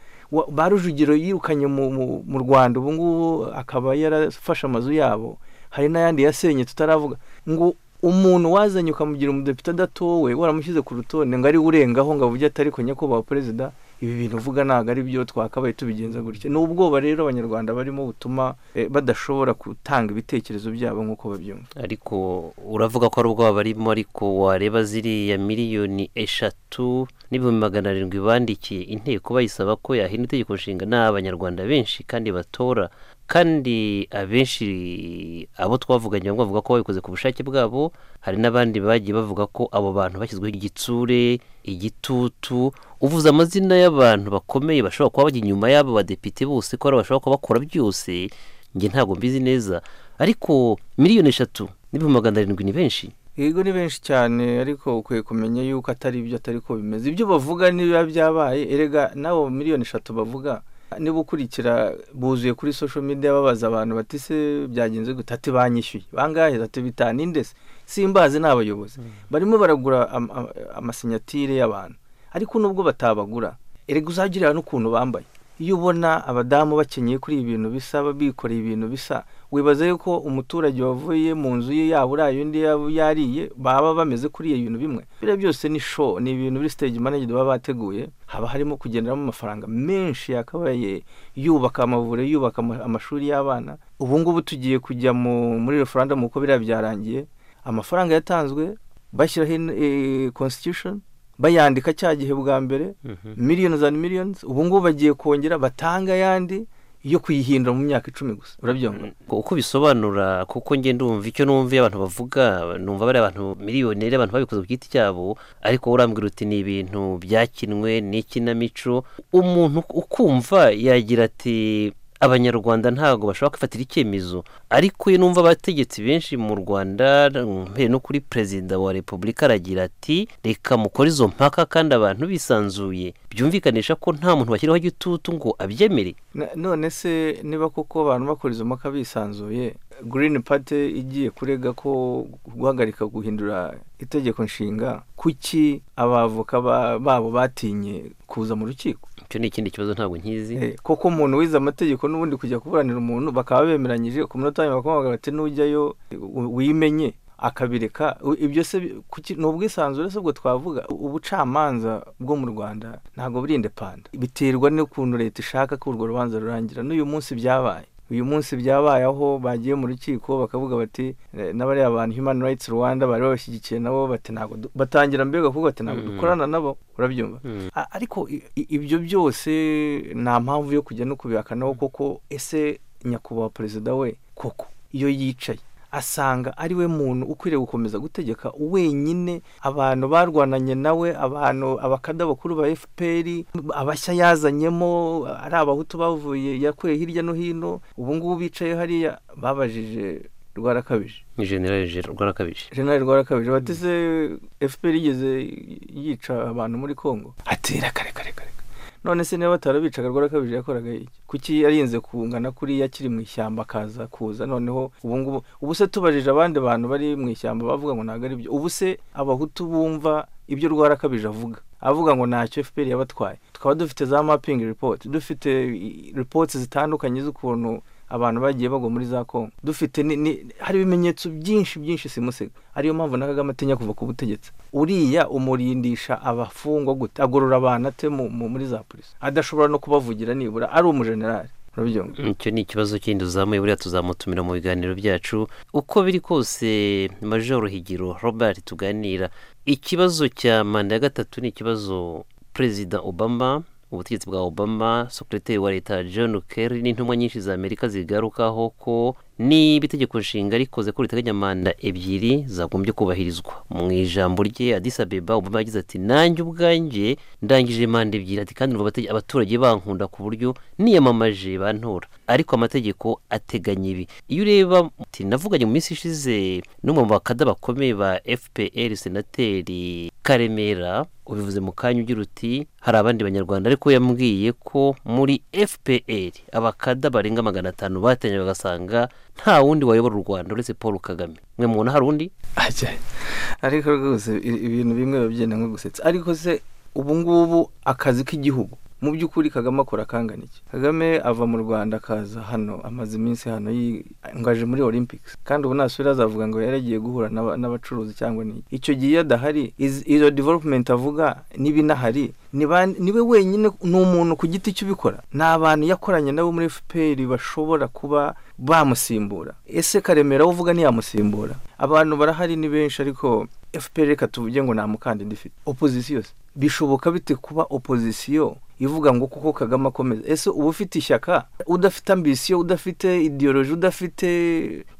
ba rujugiro yirukanye mu rwanda ubu ngubu akaba yarafashe amazu yabo hari n'ayandi yasenye tutaravuga ngo umuntu wazanye ukamugira umudepite adatowe waramushyize ku rutonde ngo ari urengaho ngo avuge atari ku nyakubahwa perezida ibi bintu uvuga ntabwo ari byo twakabaye tubigenza gutya ni ubwoba rero abanyarwanda barimo butuma badashobora gutanga ibitekerezo byabo nk'uko babyumva ariko uravuga ko ari ubwoba barimo ariko wareba ziriya miliyoni eshatu n'ibihumbi magana arindwi bandikiye inteko bayisaba ko yahindura itegeko nshinga ni abanyarwanda benshi kandi batora kandi abenshi abo twavuganye bamwe bavuga ko babikoze ku bushake bwabo hari n'abandi bagiye bavuga ko abo bantu bashyizweho igitsure igitutu uvuze amazina y'abantu bakomeye bashobora kuba bajya inyuma y'abo badepite bose ko bashobora kuba bakora byose njye ntabwo mbizi neza ariko miliyoni eshatu n'ibihumbi magana arindwi ni benshi yego ni benshi cyane ariko ukwiye kumenya yuko atari ibyo atari ko bimeze ibyo bavuga niba byabaye erega n'abo miliyoni eshatu bavuga niba ukurikira buzuye kuri social media babaza abantu bati se byagenze gute ati banyishyuye bangahe ati bitanu indese simbazi ni abayobozi barimo baragura amasinyatire y'abantu ariko nubwo batabagura erega uzagirira n'ukuntu bambaye iyo ubona abadamu bakenyeye kuri ibi bintu bisa bikoreye ibintu bisa wibaza yuko umuturage wavuye mu nzu ye yaba uraye undi yaba yariye baba bameze kuri iyo bintu bimwe biriya byose ni show ni ibintu biri stage manager baba bateguye haba harimo kugenderamo amafaranga menshi yakabaye yubaka amavuriro yubaka amashuri y'abana ubu ngubu tugiye kujya muri referendum uko biriya byarangiye amafaranga yatanzwe bashyiraho constitution bayandika cya gihe bwa mbere miliyoni za miliyoni ubu ngubu bagiye kongera batanga ayandi yo kuyihindura mu myaka icumi gusa urabyumva uko bisobanura kuko ngenda umva icyo numva abantu bavuga numva bari abantu miliyoni abantu babikoze ku giti cyabo ariko urambwira uti ni ibintu byakinwe n'ikinamico umuntu ukumva yagira ati abanyarwanda ntabwo bashobora kwifatira icyemezo ariko iyo numva abategetsi benshi mu rwanda mbere no kuri perezida wa repubulika aragira ati reka mukore izo mpaka kandi abantu bisanzuye byumvikanisha ko nta muntu bashyiraho igitutu ngo abyemere none se niba koko abantu bakora izo mpaka bisanzuye green party igiye kurega ko guhagarika guhindura itegeko nshinga kuki abavoka babo batinye kuza mu rukiko icyo ni ikindi kibazo ntabwo nkizi koko umuntu wize amategeko n'ubundi kujya kuburanira umuntu bakaba bemeranyije ku munota wa nyuma bakamubwira bati n'ujyayo wimenye akabireka ibyo se ni ubwisanzure se ubwo twavuga ubucamanza bwo mu rwanda ntabwo buri indepanda biterwa n'ukuntu leta ishaka ko urwo rubanza rurangira n'uyu munsi byabaye uyu munsi byabaye aho bagiye mu rukiko bakavuga bati n'abariya abantu human rights rwanda bari babashyigikiye nabo bati ntabwo batangira mbega kuvuga bati ntabwo dukorana nabo urabyumva ariko ibyo byose nta mpamvu yo kujya no kubihakanaho koko ese nyakubahwa perezida we koko iyo yicaye asanga ari we muntu ukwiriye gukomeza gutegeka wenyine abantu barwananye nawe abantu abakada bakuru ba fpr abashya yazanyemo ari abahutu bavuye yakuye hirya no hino ubu ngubu bicaye hariya babajije rwarakabije ni generale rwarakabije generale rwarakabije bateze fpr igeze yica abantu muri congo atera kare kare kare none se niba batarabicaga rwarakabije yakoraga iki kuki yarinze kungana kuriya akiri mu ishyamba akaza kuza noneho ubu ngubu ubu se tubajije abandi bantu bari mu ishyamba bavuga ngo ntabwo ari byo ubu se abahutu bumva ibyo rwarakabije avuga avuga ngo ntacyo fpr yabatwaye tukaba dufite za mapping report dufite reports zitandukanye z'ukuntu abantu bagiye bagwa muri za kongo dufite hari ibimenyetso byinshi byinshi simusega ariyo mpamvu na kagame atinya kuva ku butegetsi uriya umurindisha abafungwa gute agorora abantu ate muri za polisi adashobora no kubavugira nibura ari umujenerali icyo ni ikibazo kindi uzamuye buriya tuzamutumira mu biganiro byacu uko biri kose majoro higiro robert tuganira ikibazo cya manda ya gatatu ni ikibazo perezida obama ubutegetsi bwa obama sokiriteri wa leta john kerry n'intumwa nyinshi za amerika zigarukaho ko niba itegeko nshinga rikoze ko riteganya manda ebyiri zagombye kubahirizwa mu ijambo rye adisa beba obama yagize ati nanjye ubwanjye ndangije manda ebyiri ati kandi abaturage bankunda ku buryo niyamamaje bantora ariko amategeko ateganya ibi iyo ureba navuganye mu minsi ishize n'umwe mu bakada bakomeye ba fpr senateri karemera ubivuze mu kanya ugira uti hari abandi banyarwanda ariko yambwiye ko muri fpr abakada barenga magana atanu batanye bagasanga nta wundi wayobora u rwanda uretse paul kagame mwe mubona hari undi ariko rwose ibintu bimwe biba byenda nko gusetsa ariko se ubu ngubu akazi k'igihugu mu by'ukuri kagame akora akanganiki kagame ava mu rwanda akaza hano amaze iminsi hano yingaje muri olympics kandi ubu nasubira azavuga ngo yari agiye guhura n'aba- n'abacuruzi cyangwa ni icyo gihe iyo adahari iz- izo development avuga n'ibinahari ni ba- ni we wenyine ni umuntu ku giti cye ubikora ni abantu yakoranye nabo muri fpr bashobora kuba bamusimbura ese karemera uvuga ntiyamusimbura abantu barahari ni benshi ariko fpr reka tuvuge ngo nta mukandida ifite opozisiyo se bishoboka bite kuba opozisiyo ivuga ngo kuko kagame akomeza ese uba ufite ishyaka udafite ambisiyo udafite ideoloji udafite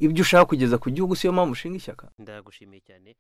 ibyo ushaka kugeza ku gihugu siyo mpamvu ushinga ishyaka ndagushimiye cyane